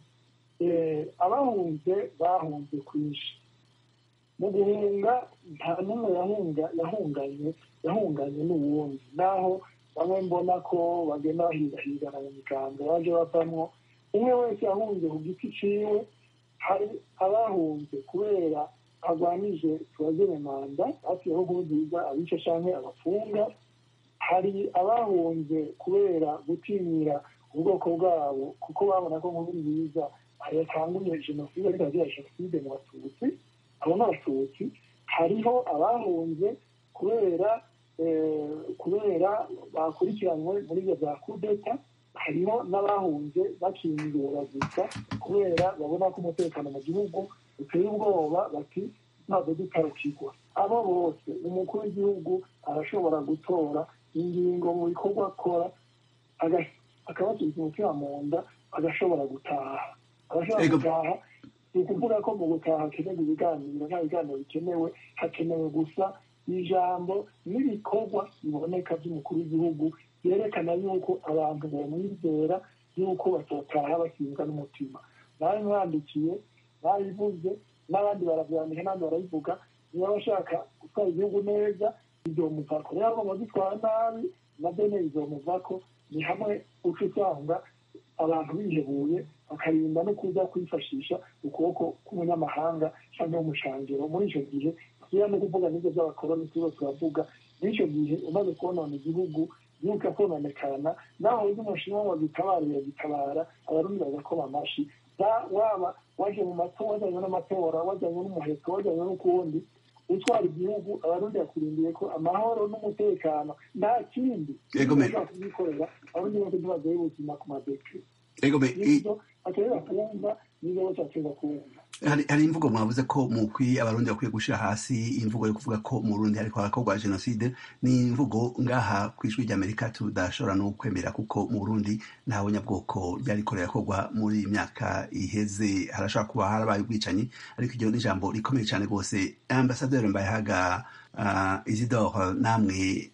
Speaker 6: abahunze bahunze kwinshi mu guhunga nta n'umwe yahunga yahunganye yahunganye n'uwundi naho bamwe mbona ko bagenda bahigahigana mu miganga baje bavamwo umwe wese yahunze ku giti ciwe hari abahunze kubera arwanije tubagene manda hafiyeho nkurunziza abica canke abafunga hari abahunze kubera gutinyira ubwoko bwabo kuko babona ko nkurunziza yatanguye jenoside ariko agira jenoside mu batutsi abo ni abatutsi hariho abahunze kubera kubera bakurikiranywe muri ibyo bya kudeta hariho n'abahunze bakingura gusa kubera babona ko umutekano mu gihugu uteye ubwoba bati ntabwo dutarukigwa abo bose umukuru w'igihugu arashobora gutora ingingo mu bikorwa akora akabasubiza umutima mu nda agashobora gutaha agashobora gutaha ni ukuvuga ko mu gutaha hakenewe ibiganiro nta biganiro bikenewe hakenewe gusa ijambo n'ibikorwa biboneka by'umukuru w'igihugu byerekana yuko abantu bamwizera yuko batotaha basinzwa n'umutima nawe mwandikiye bayivuze n'abandi barabyandika n'abandi barabivuga niba bashaka gutwara igihugu neza bizomuvako rero agomba gitwara nabi na bene bizomuvako ni hamwe uca usanga abantu bihebuye bakarinda no kuza kwifashisha ukuboko k'umunyamahanga cyangwa w'umushangiro muri icyo gihe tugira no kuvuga n'ibyo by'abakoroni tuba turavuga muri icyo gihe umaze konona igihugu yuko kononekana naho uzi umushinwa wagitabara yagitabara abarundi bagakoma amashi waba waje mu matora wajyanye n'amatora wajyanye n'umuheto wajyanye n'ukundi utwara igihugu abarundi bakurindiye ko amahoro n'umutekano nta kindi
Speaker 1: Yego, me-
Speaker 6: bashobora kubikorera abarundi bose ntibagoye ubuzima ku madeke
Speaker 1: ego me- i-
Speaker 6: nibyo batorera kumva nibyo bose batorera kumva
Speaker 1: hari hari imvugo mwavuze ko mukwiye abarundi bakwiye gushira hasi imvugo yo kuvuga ko mu Burundi hariko harakorwa jenoside ni imvugo ngaha ku ijwi ry'Amerika tudashobora no kwemera kuko mu Burundi nta bunyabwoko ryariko rirakorwa muri iyi myaka iheze harashobora kuba harabaye ubwicanyi ariko iryo ni ijambo rikomeye cyane rwose ambasaderi Mbayahaga uh, Isidore namwe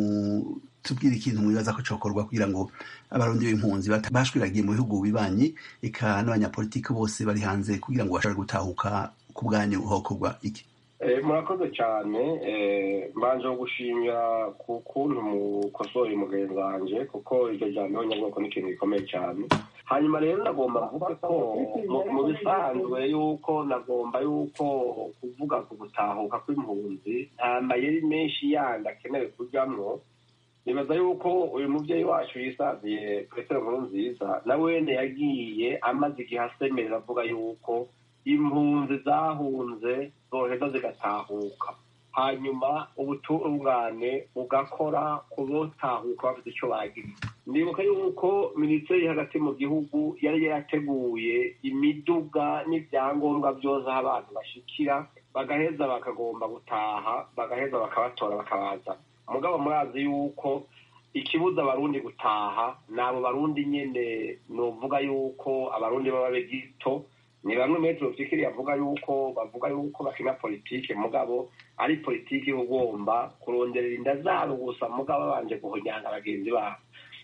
Speaker 1: mu tubwire ikintu mwibaza ko cokorwa kugira ngo abarundi b'impunzi bata- bashwiragiye mu bihugu bibanyi eka n'abanyapolitiki bose bari hanze kugira ngo bashobore gutahuka ku bwanyu hokorwa iki
Speaker 4: Eh, murakoze cyane eh, mbanje gushimira ku kuntu mukosoye umugenzi wanje kuko iryo jambo nyabwoko ni ikintu gikomeye cyane hanyuma rero nagomba kuvuga ko mu- mu bisanzwe yuko nagomba yuko kuvuga ku gutahuka kw'impunzi nta mayeri menshi yandi akenewe kujyamwo nibaza yuko uyu mubyeyi wacu yisaziye petero nkuru nziza na wene yagiye amaze igihe asemerera avuga yuko impunzi zahunze zoheza zigatahuka hanyuma ubutungane bugakora ku botahuka bafite icyo bagira ndibuka yuko minisiteri hagati mu gihugu yari yarateguye imiduga n'ibyangombwa byose aho abantu bashikira bagaheza bakagomba gutaha bagaheza bakabatora bakabaza mugabo murazi yuko ikibuza abarundi gutaha ni abo barundi nyene novuga yuko abarundi baba begito ni bamwe metero fikiri yavuga yuko bavuga yuko bakina politike mugabo ari politike ugomba kuronderera inda zabo gusa mugabo babanje guhonyanga bagenzi babo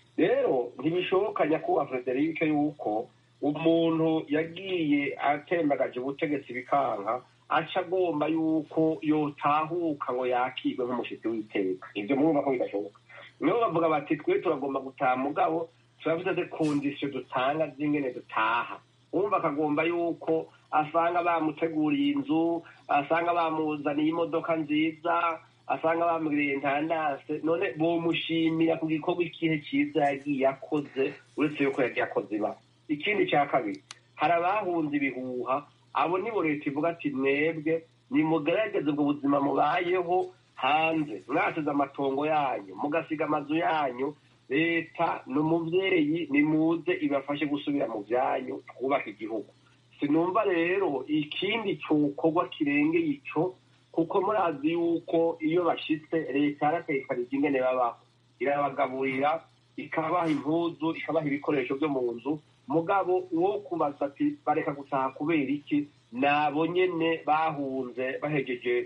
Speaker 4: rero ntibishoboka nyakubahwa frederike yuko umuntu yagiye atembagaje ubutegetsi bikanka aca agomba yuko yotahuka ngo yakirwe nk'umushitsi w'iteka ibyo murumva ko bidashoboka nibo bavuga bati twe turagomba gutaha mugabo turafite kondisiyo dutanga z'ingene dutaha wumva akagomba yuko asanga bamuteguriye inzu asanga bamuzaniye imodoka nziza asanga bamugiriye intandase none bomushimira ku gikorwa ikihe cyiza yagiye akoze uretse yuko yagiye akoze iba ikindi cya kabiri hari abahunze ibihuha abo nibo leta ivuga ati mwebwe nimugerageze ubwo buzima mubayeho hanze mwasize amatongo yanyu mugasiga amazu yanyu leta ni umubyeyi nimuze ibafashe gusubira mu byanyu twubaka igihugu sinumva rero ikindi cyokorwa kirengeye icyo kuko murazi yuko iyo bashyitse leta yaratekanije ingene babaho irabagaburira ikabaha impuzu ikabaha ibikoresho byo mu nzu mugabo wo kubaza ati bareka gutaha kubera iki nabo nyene bahunze bahejeje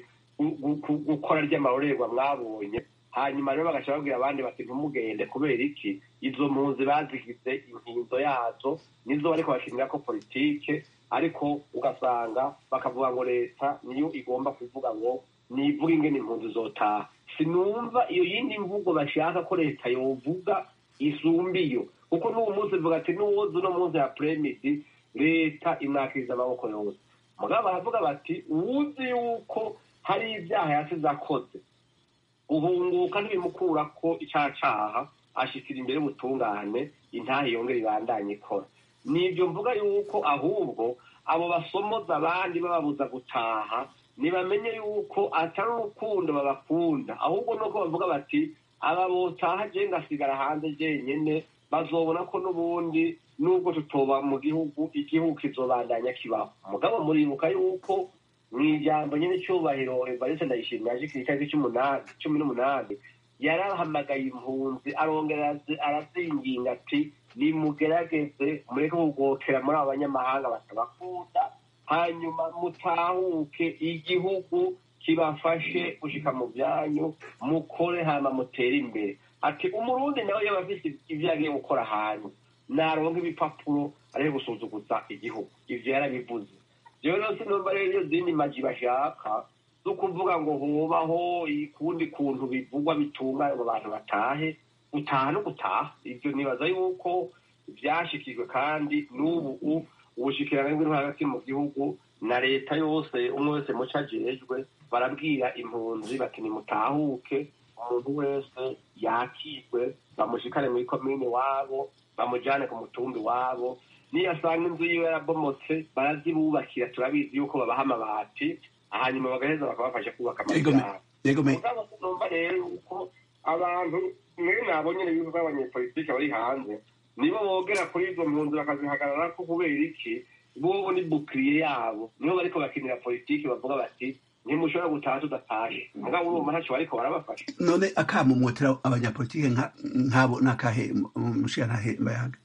Speaker 4: gukora ry'amarorerwa mwabonye hanyuma rero bagaca babwira abandi bati ntimugende kubera iki izo mpunzi bazigize inkinzo yazo nizo bariko bakinira ko politike ariko ugasanga bakavuga ngo leta niyo igomba kuvuga ngo nivuga ingene impunzi zotaha sinumva iyo yindi mvugo bashaka ko leta yovuga isumba iyo kuko n'uwo munsi bivuga ati n'uwozi uno munsi ya premisi leta imwakiriza amaboko yose mugabo baravuga bati uwuzi yuko hari ibyaha yasize akoze guhunguka ntibimukura ko icyaha caha ashikira imbere y'ubutungane intahe yongera ibandanye ikora nibyo mvuga yuko ahubwo abo basomoza abandi bababuza gutaha ntibamenye yuko atari urukundo babakunda ahubwo nuko bavuga bati aba botaha je ngasigara hanze jenyene bazobona ko n'ubundi nubwo tutoba mu gihugu igihugu kizobandanya kibaho mugabo muribuka yuko mu ijambo nyine cyubahiro evariste ndayishimiye aje ku itariki cy'umunani cumi n'umunani yarahamagaye impunzi arongera arazinginga ati nimugerageze mureke kugokera muri abo banyamahanga batabakunda hanyuma mutahuke igihugu kibafashe gushika mu byanyu mukore hama mutere imbere ati umurundi nawe yaba afise ivyo yagiye gukora ahantu naronka ibipapuro ariho gusuzuguza igihugu ivyo yarabivuze rero rero sinumva rero iyo zindi maji bashaka zo kuvuga ngo hubaho ukundi kuntu bivugwa bitunganye ngo abantu batahe gutaha no gutaha ibyo nibaza yuko byashikijwe kandi n'ubu ubushikirane bw'intwaro hagati mu gihugu na leta yose umwe wese muco ajejwe barabwira impunzi bati nimutahuke umuntu wese yakirwe bamushikane muri komini wabo bamujane ku mutumbi wabo niyo asanga inzu yiwe yarabomotse barazibubakira turabizi yuko babaha amabati hanyuma bagaheza bakabafasha kubaka amazu
Speaker 1: Yego me-
Speaker 4: yabo
Speaker 1: yego me-
Speaker 4: mugabo numva rero yuko abantu mwe nabo nyene bivuga abanyepolitike bari hanze nibo bogera kuri izo mpunzi bakazihagarara ko kubera iki bobo ni bukiriye yabo nibo bariko bakinira politiki bavuga bati ntimushobora gutaha tudatashe mugabo urumva ntaco bariko barabafasha
Speaker 1: none akamo mwotera abanyapolitike nka- nk'abo nakahe mushiyantahe mbayaga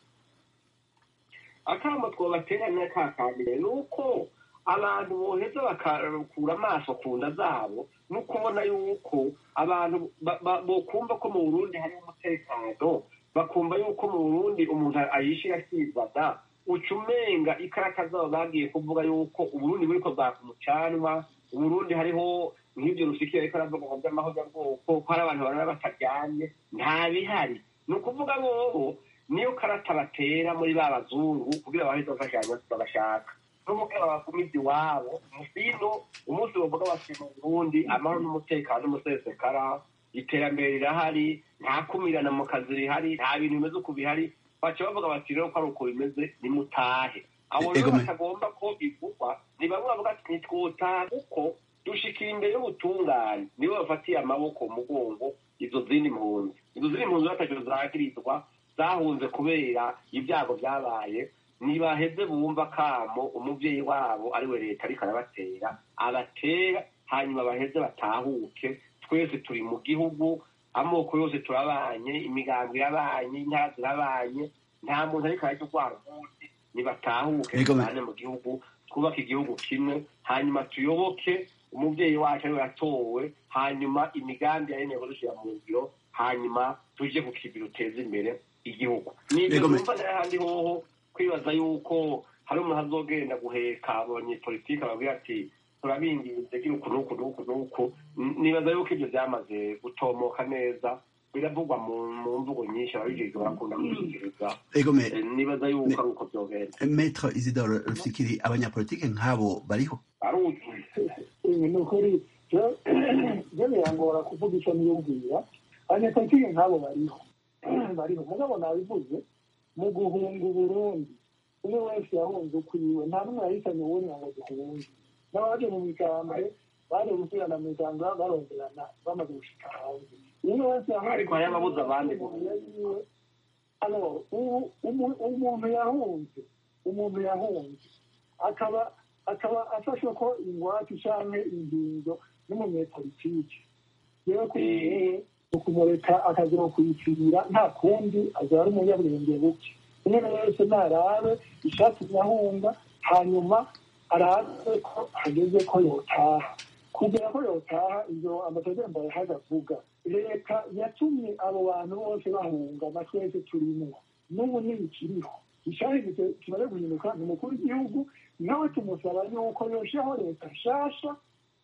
Speaker 4: akamba twobateranya kakambere ni uko abantu boheza bakakura amaso ku nda zabo no kubona yuko abantu ba- ba- bokumva ko mu burundi hari umutekano bakumva yuko mu burundi umuntu ayishira akibaza uca umenga ikarata zabo bagiye kuvuga yuko uburundi buriko bwaka umucanwa uburundi hariho nk'ibyo rusikiye ariko aravuga ngo by'amahozabwoko ko hari abantu barara bataryamye nta bihari ni ukuvuga bobo niyo karata batera muri ba bazungu kugira baheze bafashanya babashaka n'umugabo bagumiza iwabo musino umunsi bavuga bati mu burundi amahoro n'umutekano n'umusesekara iterambere rirahari nta kumirana mu kazi rihari nta bintu bimeze uko bihari baca bavuga bati rero ko ari uko bimeze nimutahe abo rero
Speaker 1: Ego me-
Speaker 4: batagomba ko bivugwa ni bamwe bavuga ati ntitwotaha kuko dushikira imbere y'ubutungane nibo bafatiye amaboko mu mugongo izo zindi mpunzi izo zindi mpunzi bataco zagirizwa zahunze kubera ibyago byabaye ntibaheze bumva kamo umuvyeyi wabo ari we leta ariko arabatera abatera hanyuma baheze batahuke twese turi mu gihugu amoko yose turabanye imigambi irabanye intara zirabanye nta muntu ariko arajya urwara umunsi nibatahuke
Speaker 1: Ego me-
Speaker 4: tubane mu gihugu twubake igihugu kimwe hanyuma tuyoboke umuvyeyi wacu ariwe yatowe hanyuma imigambi yayemewe dushyira mu ngiro hanyuma tuje ku kibiri uteza imbere igihugu nibyo
Speaker 1: Ego me-
Speaker 4: numva n'ahandi hoho kwibaza yuko hari umuntu azogenda guheka abanyepolitike ababwira ati turabinginze gira uku n'uku n'uku n'uku N- nibaza yuko ibyo byamaze gutomoka neza biravugwa mu mu mvugo nyinshi ababijejwe barakunda kubishikiriza
Speaker 1: ego me
Speaker 4: Eh, nibaza yuko ari uko byogenda
Speaker 1: Maître Isidore Rufikiri abanyapolitike nk'abo bariho
Speaker 4: aruzuye
Speaker 6: ibi ni ukuri byo byo birangora kuvuga icyo niyumvira abanyapolitike nk'abo bariho bariho mugabo nabivuze mu guhunga uburundi umwe wese yahunze ukwiwe nta n'umwe yahitanye uwundi ngo duhunge n'abaje mu migambwe baje gusubirana mu migambwe baronderana bamaze gushika hanze umwe wese yahunze
Speaker 4: Ariko hari ababuze abandi
Speaker 6: mu nzira yiwe. Alors, ubu- umu- umuntu yahunze umuntu yahunze akaba akaba afashwe ko ingwate canke ingingo n'umunyepolitike rero kuri wewe ukumureka akagera kuyipfira nta kundi azaba ari umunyabwenge buke umwe wese narabe ishati yahunga hanyuma arabe ko hageze ko yotaha kugira ko yotaha ibyo amategeko yahaga avuga leta yatumye abo bantu bose bahunga na twese turimo n'ubu ntibikiriho icyahindutse kimaze guhinduka ni umukuru w'igihugu nawe tumusaba yuko yoshaho leta nshasha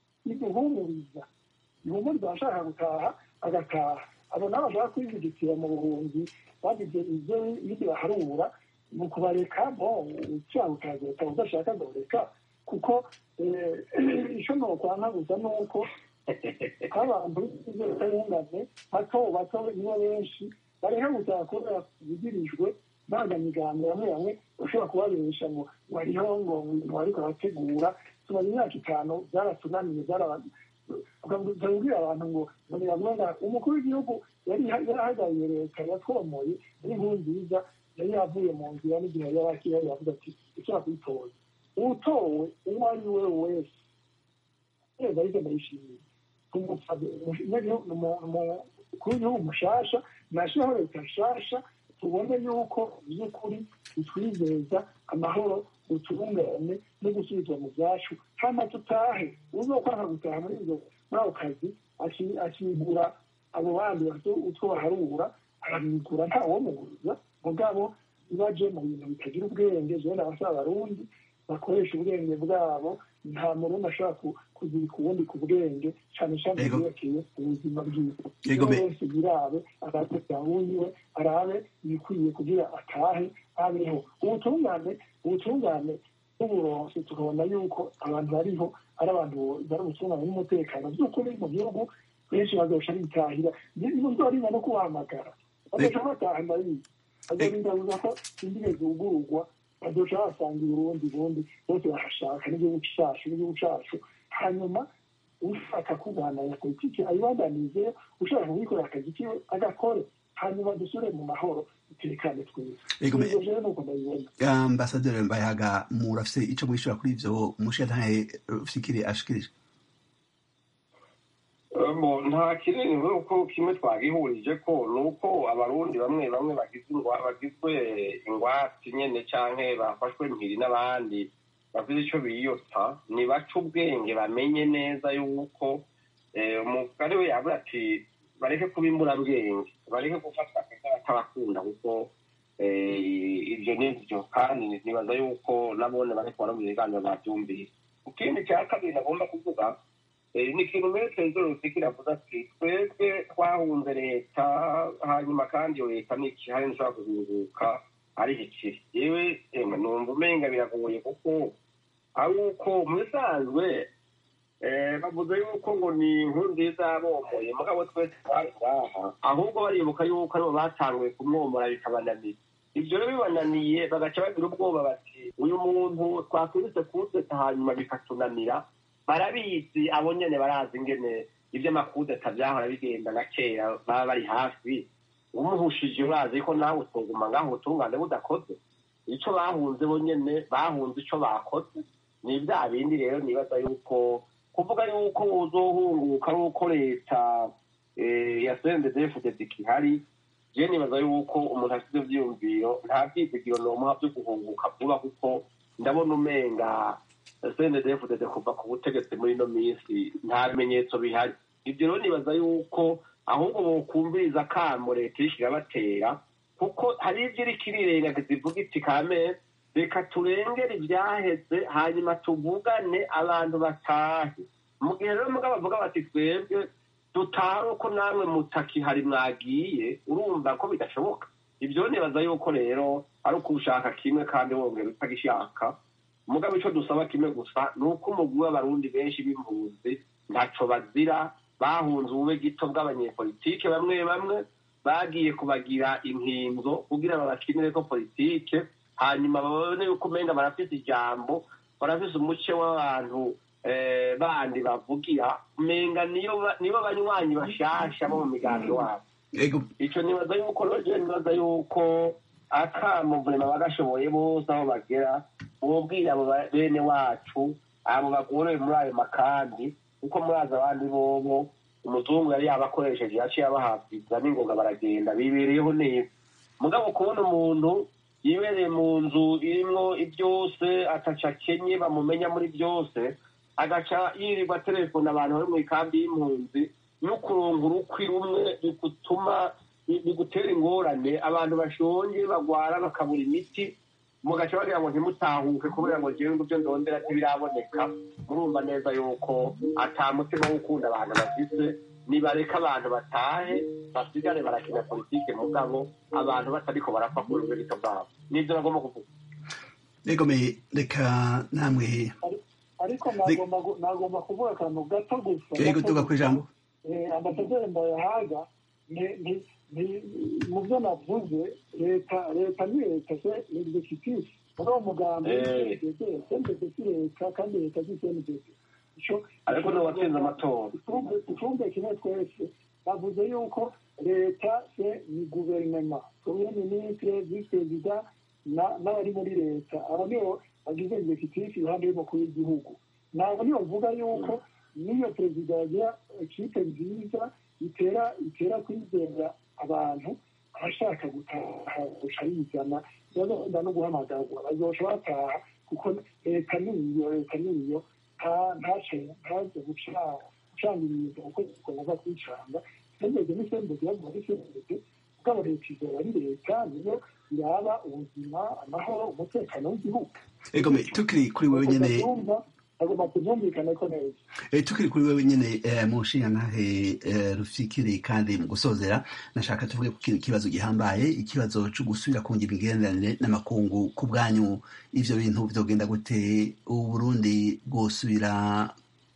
Speaker 6: iduhumuriza ihumuriza abashaka gutaha agataha abo nabo bashaka kwivugitira mu buhunzi bagize ibyo ibyo baharura ni ukubareka bo icyaha ukazeta udashaka goreka kuko icyo ni ukwanga gusa ni uko abantu b'inzirakarengane bato bato nibo benshi bareka gutaha kubera bigirijwe n'abanyamigambwe bamwe bamwe ushobora kubabesha ngo wariho ngo ngo ariko arategura tumaze imyaka itanu byaratunaniye tukabwira abantu ngo ntibabona umukuru w'igihugu yari yarahagariye leta yatwomoye ari inkuru nziza yari yavuye mu nzira n'igihe yari akiri yavuze ati ushobora kuyitora utowe uwo ari we wese yeza ariko ndayishimiye umukuru w'igihugu mushasha nashyiraho leta nshasha tubone yuko by'ukuri bitwizeza amahoro utubungane no gusubizwa mu byacu hano tutahe uzokwanga gutaha muri ibyo muri ako kazi akigura abo bandi bafite utwo baharura arabigura ntawomubuza mugabo ibaje mu bintu bitagira ubwenge jewe abasaba abarundi bakoresha ubwenge bwabo nta murundi ashobora kuzirika ubundi ku bwenge cyane cyane yerekeye ubuzima bwiwe wese birabe agateka wiwe arabe ibikwiye kugira atahe abeho ubutungane ubutungane n'uburonsi tukabona yuko abantu bariho ari abantu bari ubutungane n'umutekano by'ukuri mu gihugu benshi bazosha bitahira nzorinda no kubahamagara bazosha bataha ndabizi azorinda buza ko indimi zugururwa bazoca basanga uburundi bundi bose bahashaka n'igihugu cyacu n'igihugu cyacu hanyuma ushaka kubandanya politiki ayibandanije ushaka kuyikorera akazi kiwe agakore hanyuma dusubire mu mahoro dutekane twese
Speaker 1: Ego, me-
Speaker 6: ivyo rero nuko ndabibona
Speaker 1: ambasaderi mbayahaga murafise ico mwishura kuri ivyo umushiyantahe rufikiri ashikirije
Speaker 4: Bo, nta kinini nk'uko kimwe twagihurije ko ni uko abarundi bamwe bamwe bagizwe ingwa- bagizwe ingwate nyene canke bafashwe mpiri n'abandi bafite ico biyotsa nibaca ubwenge bamenye neza yuko eh, umugari we yavuga ati bareke kuba imburabwenge bareke gufatwa batabakunda kuko eh, ivyo nivyo kandi nibaza yuko nabone bariko baramenya ibiganiro bavyumvise ikindi cya kabiri nagomba kuvuga Eh, ni ikintu mbere perezida rusikira avuze ati twebwe twahunze leta hanyuma kandi iyo leta ni ikihari nshobora kuzinguka ari ikiri yewe emwe numva umenga biragoye kuko ari uko mu bisanzwe eh, bavuze yuko ngo ni inkuru nziza yabomoye mugabo twese twari ngaha ahubwo baribuka yuko aribo batanguye kumwomora bikabananira ibyo rero bibananiye bagaca bagira ubwoba bati uyu muntu twakubise kudeta hanyuma bikatunanira barabizi abo nyene barazi ingene ivy'amakudeta vyahora bigenda na kera baba bari hafi umuhushije urazi ko nawe utoguma ngaho ubutungane budakoze ico bahunze bo nyene bahunze ico bakoze ni bya bindi rero nibaza yuko kuvuga yuko uzohunguka ari uko leta eh, ya sendedefudede ikihari je nibaza yuko umuntu afite ivyiyumviro nta vyizigiro nomuha vyo guhunguka vuba kuko ndabona umenga sendedefudede kuva ku butegetsi muri ino minsi nta bimenyetso bihari ibyo rero nibaza yuko ahubwo bokumviriza akamo leta iriko irabatera kuko hari ivyo iriko irirengagiza ivuga iti kamere reka turengere ivyaheze hanyuma tuvugane abantu batahe mu gihe rero mugabo bavuga bati twebwe dutahe uko namwe mutakihari mwagiye urumva ko bidashoboka ibyo nibaza yuko rero ari uko ushaka kimwe kandi wongera utagishaka mugabo ico dusaba kimwe gusa ni uko umugwi w'abarundi benshi b'impunzi ntaco bazira bahunze ubube gito bw'abanyepolitike bamwe bamwe bagiye kubagira inkinzo kugira babakinireko politike hanyuma babone yuko umenga barafise ijambo barafise umuce w'abantu eh, bandi bavugira umenga niyo ba- nibo banywanyi bashasha bo mu migambi wabo
Speaker 1: ego
Speaker 4: ico nibaza yuko roje nibaza yuko akamuvurema bagashoboye bose aho bagera bobwira abo ba- bene wacu abo bagorewe muri ayo makambi kuko murazi abandi bobo umuzungu yari yabakoresheje yaciye abahabwiza n'ingoga baragenda bibereyeho neza mugabo kubona umuntu yibereye mu nzu irimwo ibyose ataca akenye bamumenya muri byose agaca yirirwa telefone abantu bari mu ikambi y'impunzi no kuronga urukwi rumwe bigutuma bigutera ingorane abantu bashonje bagwara bakabura imiti mugaca bagira ngo ntimutahuke kubera ngo jewe nguvyo ndondera ntibiraboneka murumva neza yuko ata mutima wo gukunda abantu bafise nibareka abantu batahe basigare barakina politike mugabo abantu batariko barapfa ku rubegito bwabo nivyo bagomba kuvuga
Speaker 1: ego me reka namwe
Speaker 6: ariko nagomba gu- nagomba kuvuga akantu gato gusa
Speaker 1: ego
Speaker 6: gato
Speaker 1: tuga
Speaker 6: gusa.
Speaker 1: kwijambo
Speaker 6: Eh, ambasaderi mbayahaga ni- ni- ni- mu byo navuze leta leta ni leta se ni executive muri uwo mugambi
Speaker 4: Eh.
Speaker 6: sendege si leta kandi leta si sendege
Speaker 4: ariko niwe watsinze amatora
Speaker 6: icumbe kimwe twese bavuze yuko leta se ni guverinoma premier ministre vice perezida na- n'abari muri leta aba nibo bagize executive iruhande y'umukuru w'igihugu ntabwo niyo mvuga yuko n'iyo perezida yagira ikipe nziza itera itera kwizera abantu abashaka gutaha guca yizana bazogenda no guhamagarwa bazoca bataha kuko leta niyo leta niyo nta- ntace ntaze guca gucanga ibintu uko zigomba kwicanga sembege ni sembege yavuga ari sembege mugabo leta izora ari leta niyo iraba ubuzima amahoro umutekano w'igihugu
Speaker 1: ego me tukiri kuri wewe nyene
Speaker 6: Ndabyumva, agomba kubyumvikana ko neza
Speaker 1: Eh, tukiri kuri wewe nyene eh, mu nshingantahe eh, rufikiri kandi mu gusozera nashaka tuvuge ku kintu kibazo gihambaye ikibazo co gusubira kungira imigenderanire n'amakungu ku bwanyu ivyo bintu vyogenda gute uburundi bwosubira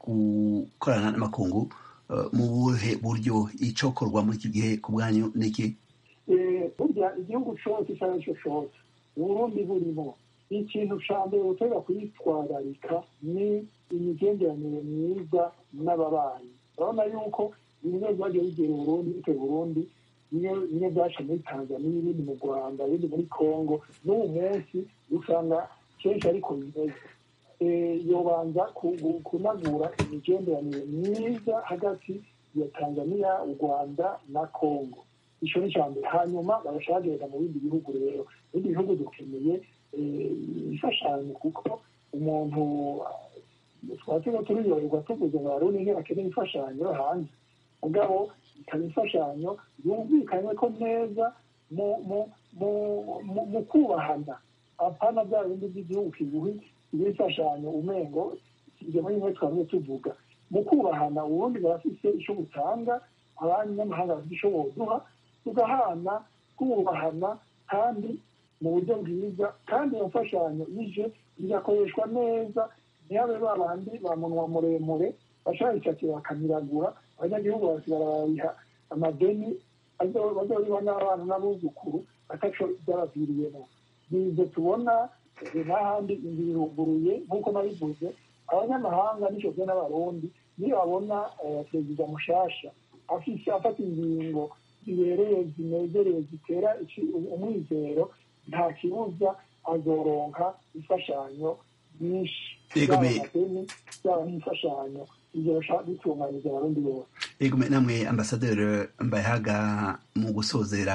Speaker 1: gukorana n'amakungu eh, mu buhe buryo icokorwa muri iki gihe ku bwanyu niki
Speaker 6: Eh, burya igihugu cyose icyo ari cyo cyose uburundi burimo ikintu ca mbere utera kwitwararika ni imigenderanire myiza n'ababanyi urabona yuko bimwe byagiye bigera uburundi bitewe burundi bimwe byaca muri tanzaniya ibindi mu rwanda ibindi muri congo n'ubu munsi usanga kenshi ariko bimeze yobanza kunagura imigenderanire myiza hagati ya tanzaniya u rwanda na congo icyo ni icya mbere hanyuma bagashagenda mu bindi bihugu rero mu bindi bihugu dukeneye imfashanyo kuko umuntu twatuma turiyoberwa tuvuze ngo hari undi akeneye imfashanyo hanze mugabo ikaba imfashanyo yumvikanywe ko neza mu kubahana apana bya bindi by'igihugu kiguhi imfashanyo umengo ibyo muri bimwe twamye tuvuga mu kubahana ubundi barafise icyo butanga abanyamahanga bafite icyo boduha tugahana twubahana kandi mu buryo bwiza kandi iyo mfashanyo ije igakoreshwa neza ntihabe ba bandi ba munwa muremure bashayishakira bakamiragura abanyagihugu basigara barabiha amadeni bazoriha n'abana n'abuzukuru ataco byabaviriyemo bize tubona n'ahandi inzu iruguruye nk'uko nabivuze abanyamahanga n'icyo n'abarundi niyo babona perezida mushasha afise afata ingingo zibereye zinezereye zitera umwizero nta kibuza azoronka imfashanyo nyinshi yaba amadeni yaba n'imfashanyo ibyo bashaka bitunganyiriza abarundi bose
Speaker 1: egume namwe ambasaderi mbayahaga mu gusozera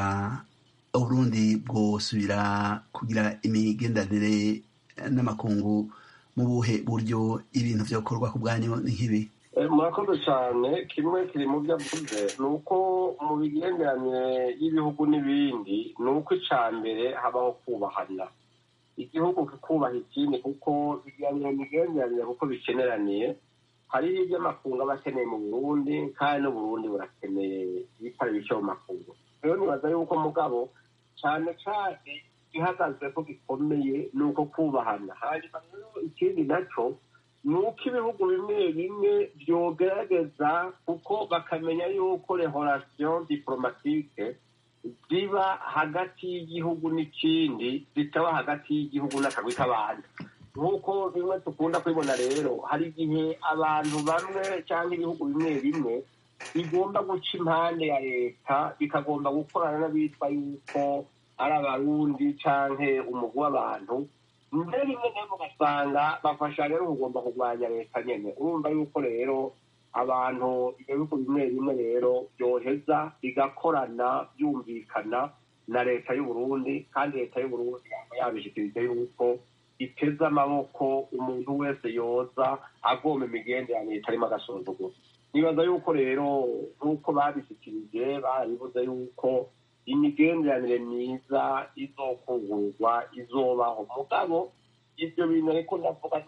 Speaker 1: uburundi bwosubira kugira imigenderanire n'amakungu mu buhe buryo ibintu vyokorwa ku bwanyu ni nk'ibi
Speaker 4: murakoze cyane kimwe kiri mu byo avuze ni uko mu migenderanire y'ibihugu n'ibindi ni uko icya mbere habaho kubahana igihugu kikubaha ikindi kuko biganira imigenderanire kuko bikeneraniye hari ibyo amakungu aba akeneye mu burundi kandi n'uburundi burakeneye ibitari bike mu makungu rero nibaza yuko mugabo cyane cyane ihagaze ko gikomeye ni uko kubahana hanyuma rero ikindi nacyo ni uko ibihugu bimwe bimwe byogerageza kuko bakamenya yuko rehorasiyo diporomatike ziba hagati y'igihugu n'ikindi zitaba hagati y'igihugu n'akagwi k'abantu nk'uko bimwe dukunda kubibona rero hari igihe abantu bamwe cyangwa ibihugu bimwe bimwe bigomba guca impande ya leta bikagomba gukorana n'abitwa yuko ari abarundi cyangwa umugwi w'abantu mbere rimwe na rimwe ugasanga bafasha rero kugomba kurwanya leta nyine urumva yuko rero abantu ibihugu bimwe bimwe rero byoheza bigakorana byumvikana na leta y'uburundi kandi leta y'uburundi yaba yabishikirije yuko iteze amaboko umuntu wese yoza agomba imigenderanire itarimo agasuzuguro nibaza yuko rero nk'uko babishyikirije barabivuze yuko imigenderanire myiza izokungurwa izobaho mugabo ibyo bintu ariko ndavuga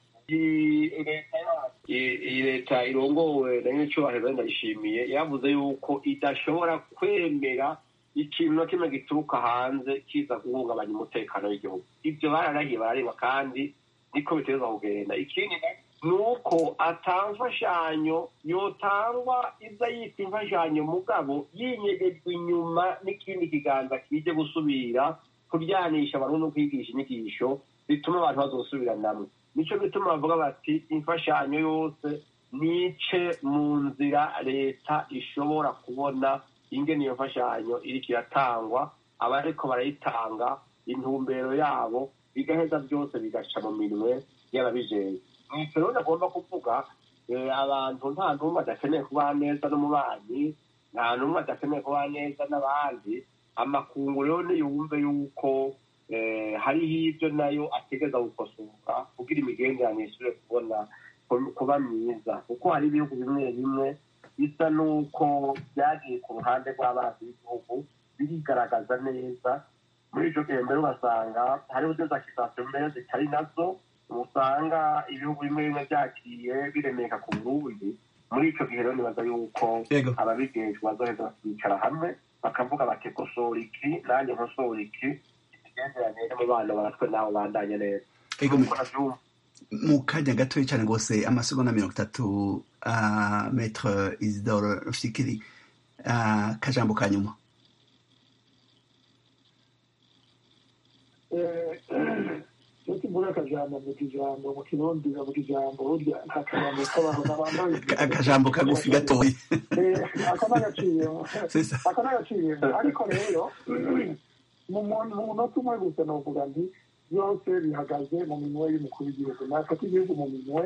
Speaker 4: iyi leta irongowe na nyir'icyubahiro ndayishimiye yavuze yuko idashobora kwemera ikintu na kimwe gituruka hanze kiza guhungabanya umutekano w'igihugu ibyo bararahiye barareba kandi niko biteza kugenda ikindi ni uko atamfashanyo yotangwa iza yita imfashanyo mugabo yinyegejwe inyuma n'ikindi kiganza kije gusubira kuryanisha abantu no kwigisha inyigisho bituma abantu bazosubiranamwe nicyo bituma bavuga bati imfashanyo yose nice mu nzira leta ishobora kubona ingene iyo mfashanyo iriko iratangwa abariko barayitanga intumbero yabo bigaheza byose bigaca mu minwe y'ababijejwe nicyo rero ndagomba kuvuga abantu nta n'umwe adakeneye kubaha neza n'umubanyi nta n'umwe adakeneye kubaha neza n'abandi amakungu rero niyumve yuko hariho ibyo nayo ategeza gukosora kugira imigenderanire isubire kubona kuba myiza kuko hari ibihugu bimwe bimwe bisa n'uko byagiye ku ruhande rw'abanzi b'igihugu birigaragaza neza muri icyo gihe mbere ugasanga hariho dezakizasiyo mbere zitari nazo usanga ibihugu bimwe bimwe byagiye biremeka ku burundi muri icyo gihe rero nibaza yuko ababigejwe bazoheza bakicara hamwe bakavuga bati kosora iki nanjye nkosora iki imigenderanire n'umubano baratwe nawe bandanye neza
Speaker 1: mu kanya gatoya cyane rwose amasegonda mirongo itatu metre isidore rufikiri akajambo ka nyuma
Speaker 6: iyo tuvuga akajambo mu kijambo mu kirundi bavuga ijambo burya nta kajambo kabaho n'abambaye
Speaker 1: akajambo kagufi gatoya
Speaker 6: ako n'agaciyemo
Speaker 1: C'est ça.
Speaker 6: ako n'agaciyemo ariko rero mu mu- mu munota umwe gusa novuga nti byose bihagaze mu minwe y'umukuru w'igihugu nafata igihugu mu minwe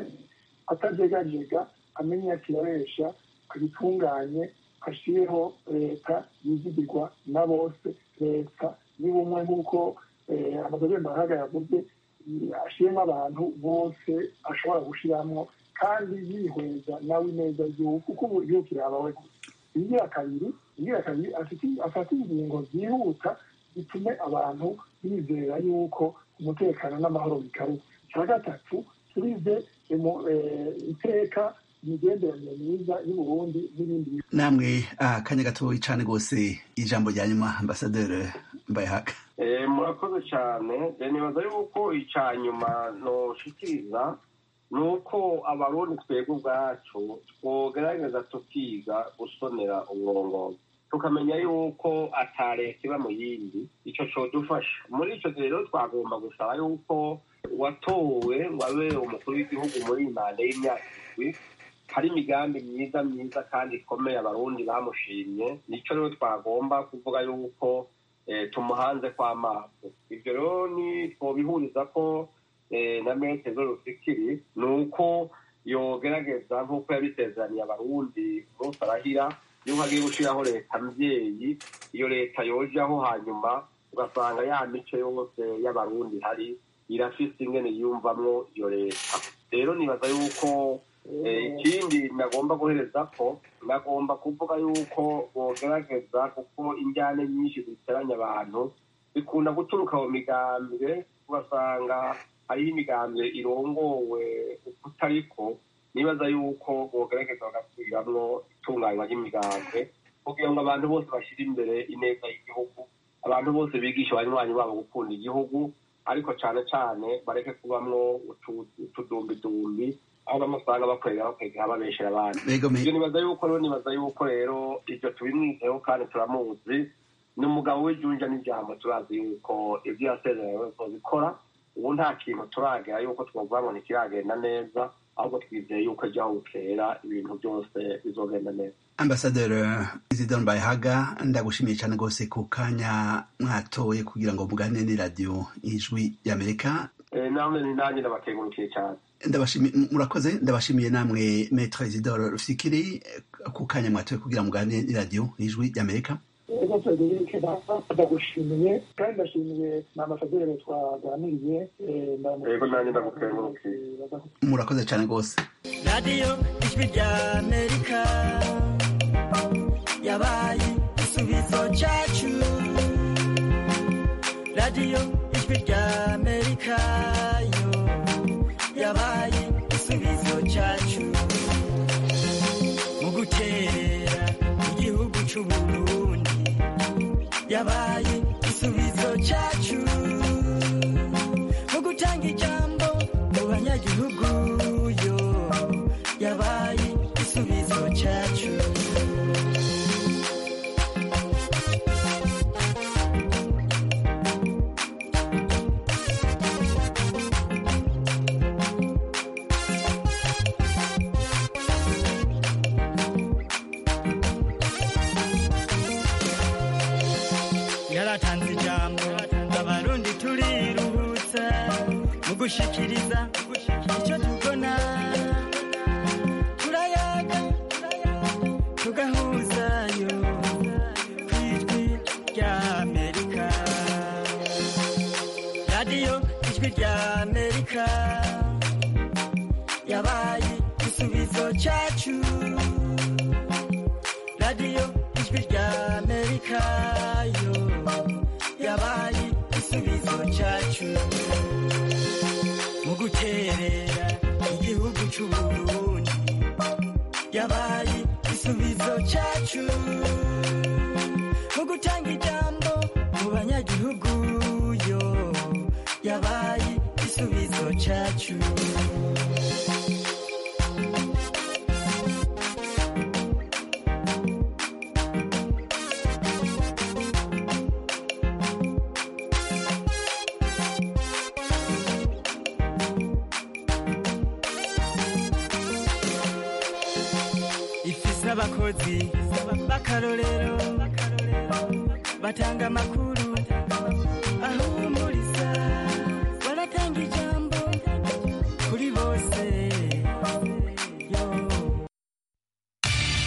Speaker 6: atajegajega amenya akiyoresha abitunganye ashireho leta yizigirwa na bose leta y'ubumwe nk'uko eh, amazobemba ahaga yavuze eh, ashiremo abantu bose ashobora gushiramwo kandi yihweza nawe ineza y'igihugu kuko ubu igihugu kirabawe gusa ingira kabiri ingira kabiri afite- afata ingingo zihuta bitume abantu bizera yuko umutekano n'amahoro bikaruka icya gatatu turize emu- eh, iteka imigenderanire myiza y'uburundi n'ibindi bihugu
Speaker 1: namwe akanya gatoya cyane rwose ijambo rya nyuma ambasaderi mbayihaka
Speaker 4: Eh, murakoze cyane Eh, nibaza yuko icya nyuma noshikiriza ni uko abarundi twebwe ubwacu twogerageza tukiga gusonera uburongozi tukamenya yuko ata leta iba mu yindi icyo codufasha muri icyo gihe rero twagomba gusaba yuko uwatowe ngo abe umukuru w'igihugu muri iyi manda y'imyaka indwi hari imigambi myiza myiza kandi ikomeye abarundi bamushimye nicyo rero twagomba kuvuga yuko eh, tumuhanze kw'amaso ibyo rero ni twobihuriza ko eh, na mete zo rufikiri ni uko yogerageza nk'uko yabisezeraniye abarundi umunsi arahira yuko agiye gushyiraho leta mbyeyi iyo leta yojaho hanyuma ugasanga ya mico yose y'abarundi hari irafise ingene yiyumvamwo iyo leta rero nibaza yuko Eh, ikindi nagomba guhereza ko nagomba kuvuga yuko bogerageza kuko injyane nyinshi ziteranya abantu bikunda guturuka mu migambwe ugasanga hariho imigambwe irongowe kutariko nibaza yuko bogerageza bagasubiramwo itunganywa ry'imigambwe kugira ngo abantu bose bashyire imbere ineza y'igihugu abantu bose bigisha abanywanyi babo gukunda igihugu ariko cyane cyane bareke kubamwo utu- utudumbidumbi aho bamwe usanga bakorera bakwegera babeshera abandi
Speaker 1: Mbega me-
Speaker 4: ibyo nibaza yuko rero nibaza yuko rero ibyo tubimwizeho kandi turamuzi ni umugabo w'ijunja n'ijambo turazi yuko ibyo yasezeranye bikora ubu nta kintu turagera yuko twavuga ngo ntikiragenda neza ahubwo twizeye yuko ejo aho bukera ibintu byose bizogenda neza
Speaker 1: ambasaderi isidore mbayihaga ndagushimiye cyane rwose ku kanya mwatoye kugira ngo muganire n'iradiyo ijwi y'amerika
Speaker 4: Eh, namwe ni nanjye ndabakengurukiye cyane
Speaker 1: ndabashimiye murakoze ndabashimiye namwe metre isidore rufikiri ku kanya mwatoye kugira ngo muganire n'iradiyo ijwi y'amerika
Speaker 6: ego federike ndagushimiye kandi ndashimiye na amasaderi twaganiriye eh, ndamu-
Speaker 4: Yego, nanjye ndagukengurukiye.
Speaker 1: murakoze cyane rwose
Speaker 9: radiyo ijwi rya amerika yabaye igisubizo cyacu radiyo ijwi rya amerika yo yabaye igisubizo cyacu mu guterera igihugu cy'u burundi yabaye igisubizo cyacu mu gutanga ijambo mu banyagihugu yo yabaye igisubizo cyacu yaratanze ijambo abarundi turiruhutsa mu gushikiriza icyo tubona turayaga tugahuzayo ku ijwi rya amerika radiyo ijwi rya amerika yabaye igisubizo cyacu radiyo ijwi rya amerika yo yabaye igisubizo cyacu mu guterera igihugu cy'u burundi yabaye igisubizo cyacu mu gutanga ijambo mu banyagihugu yo yabaye igisubizo cyacu ifise abakozi b'akarorero batanga amakuru aho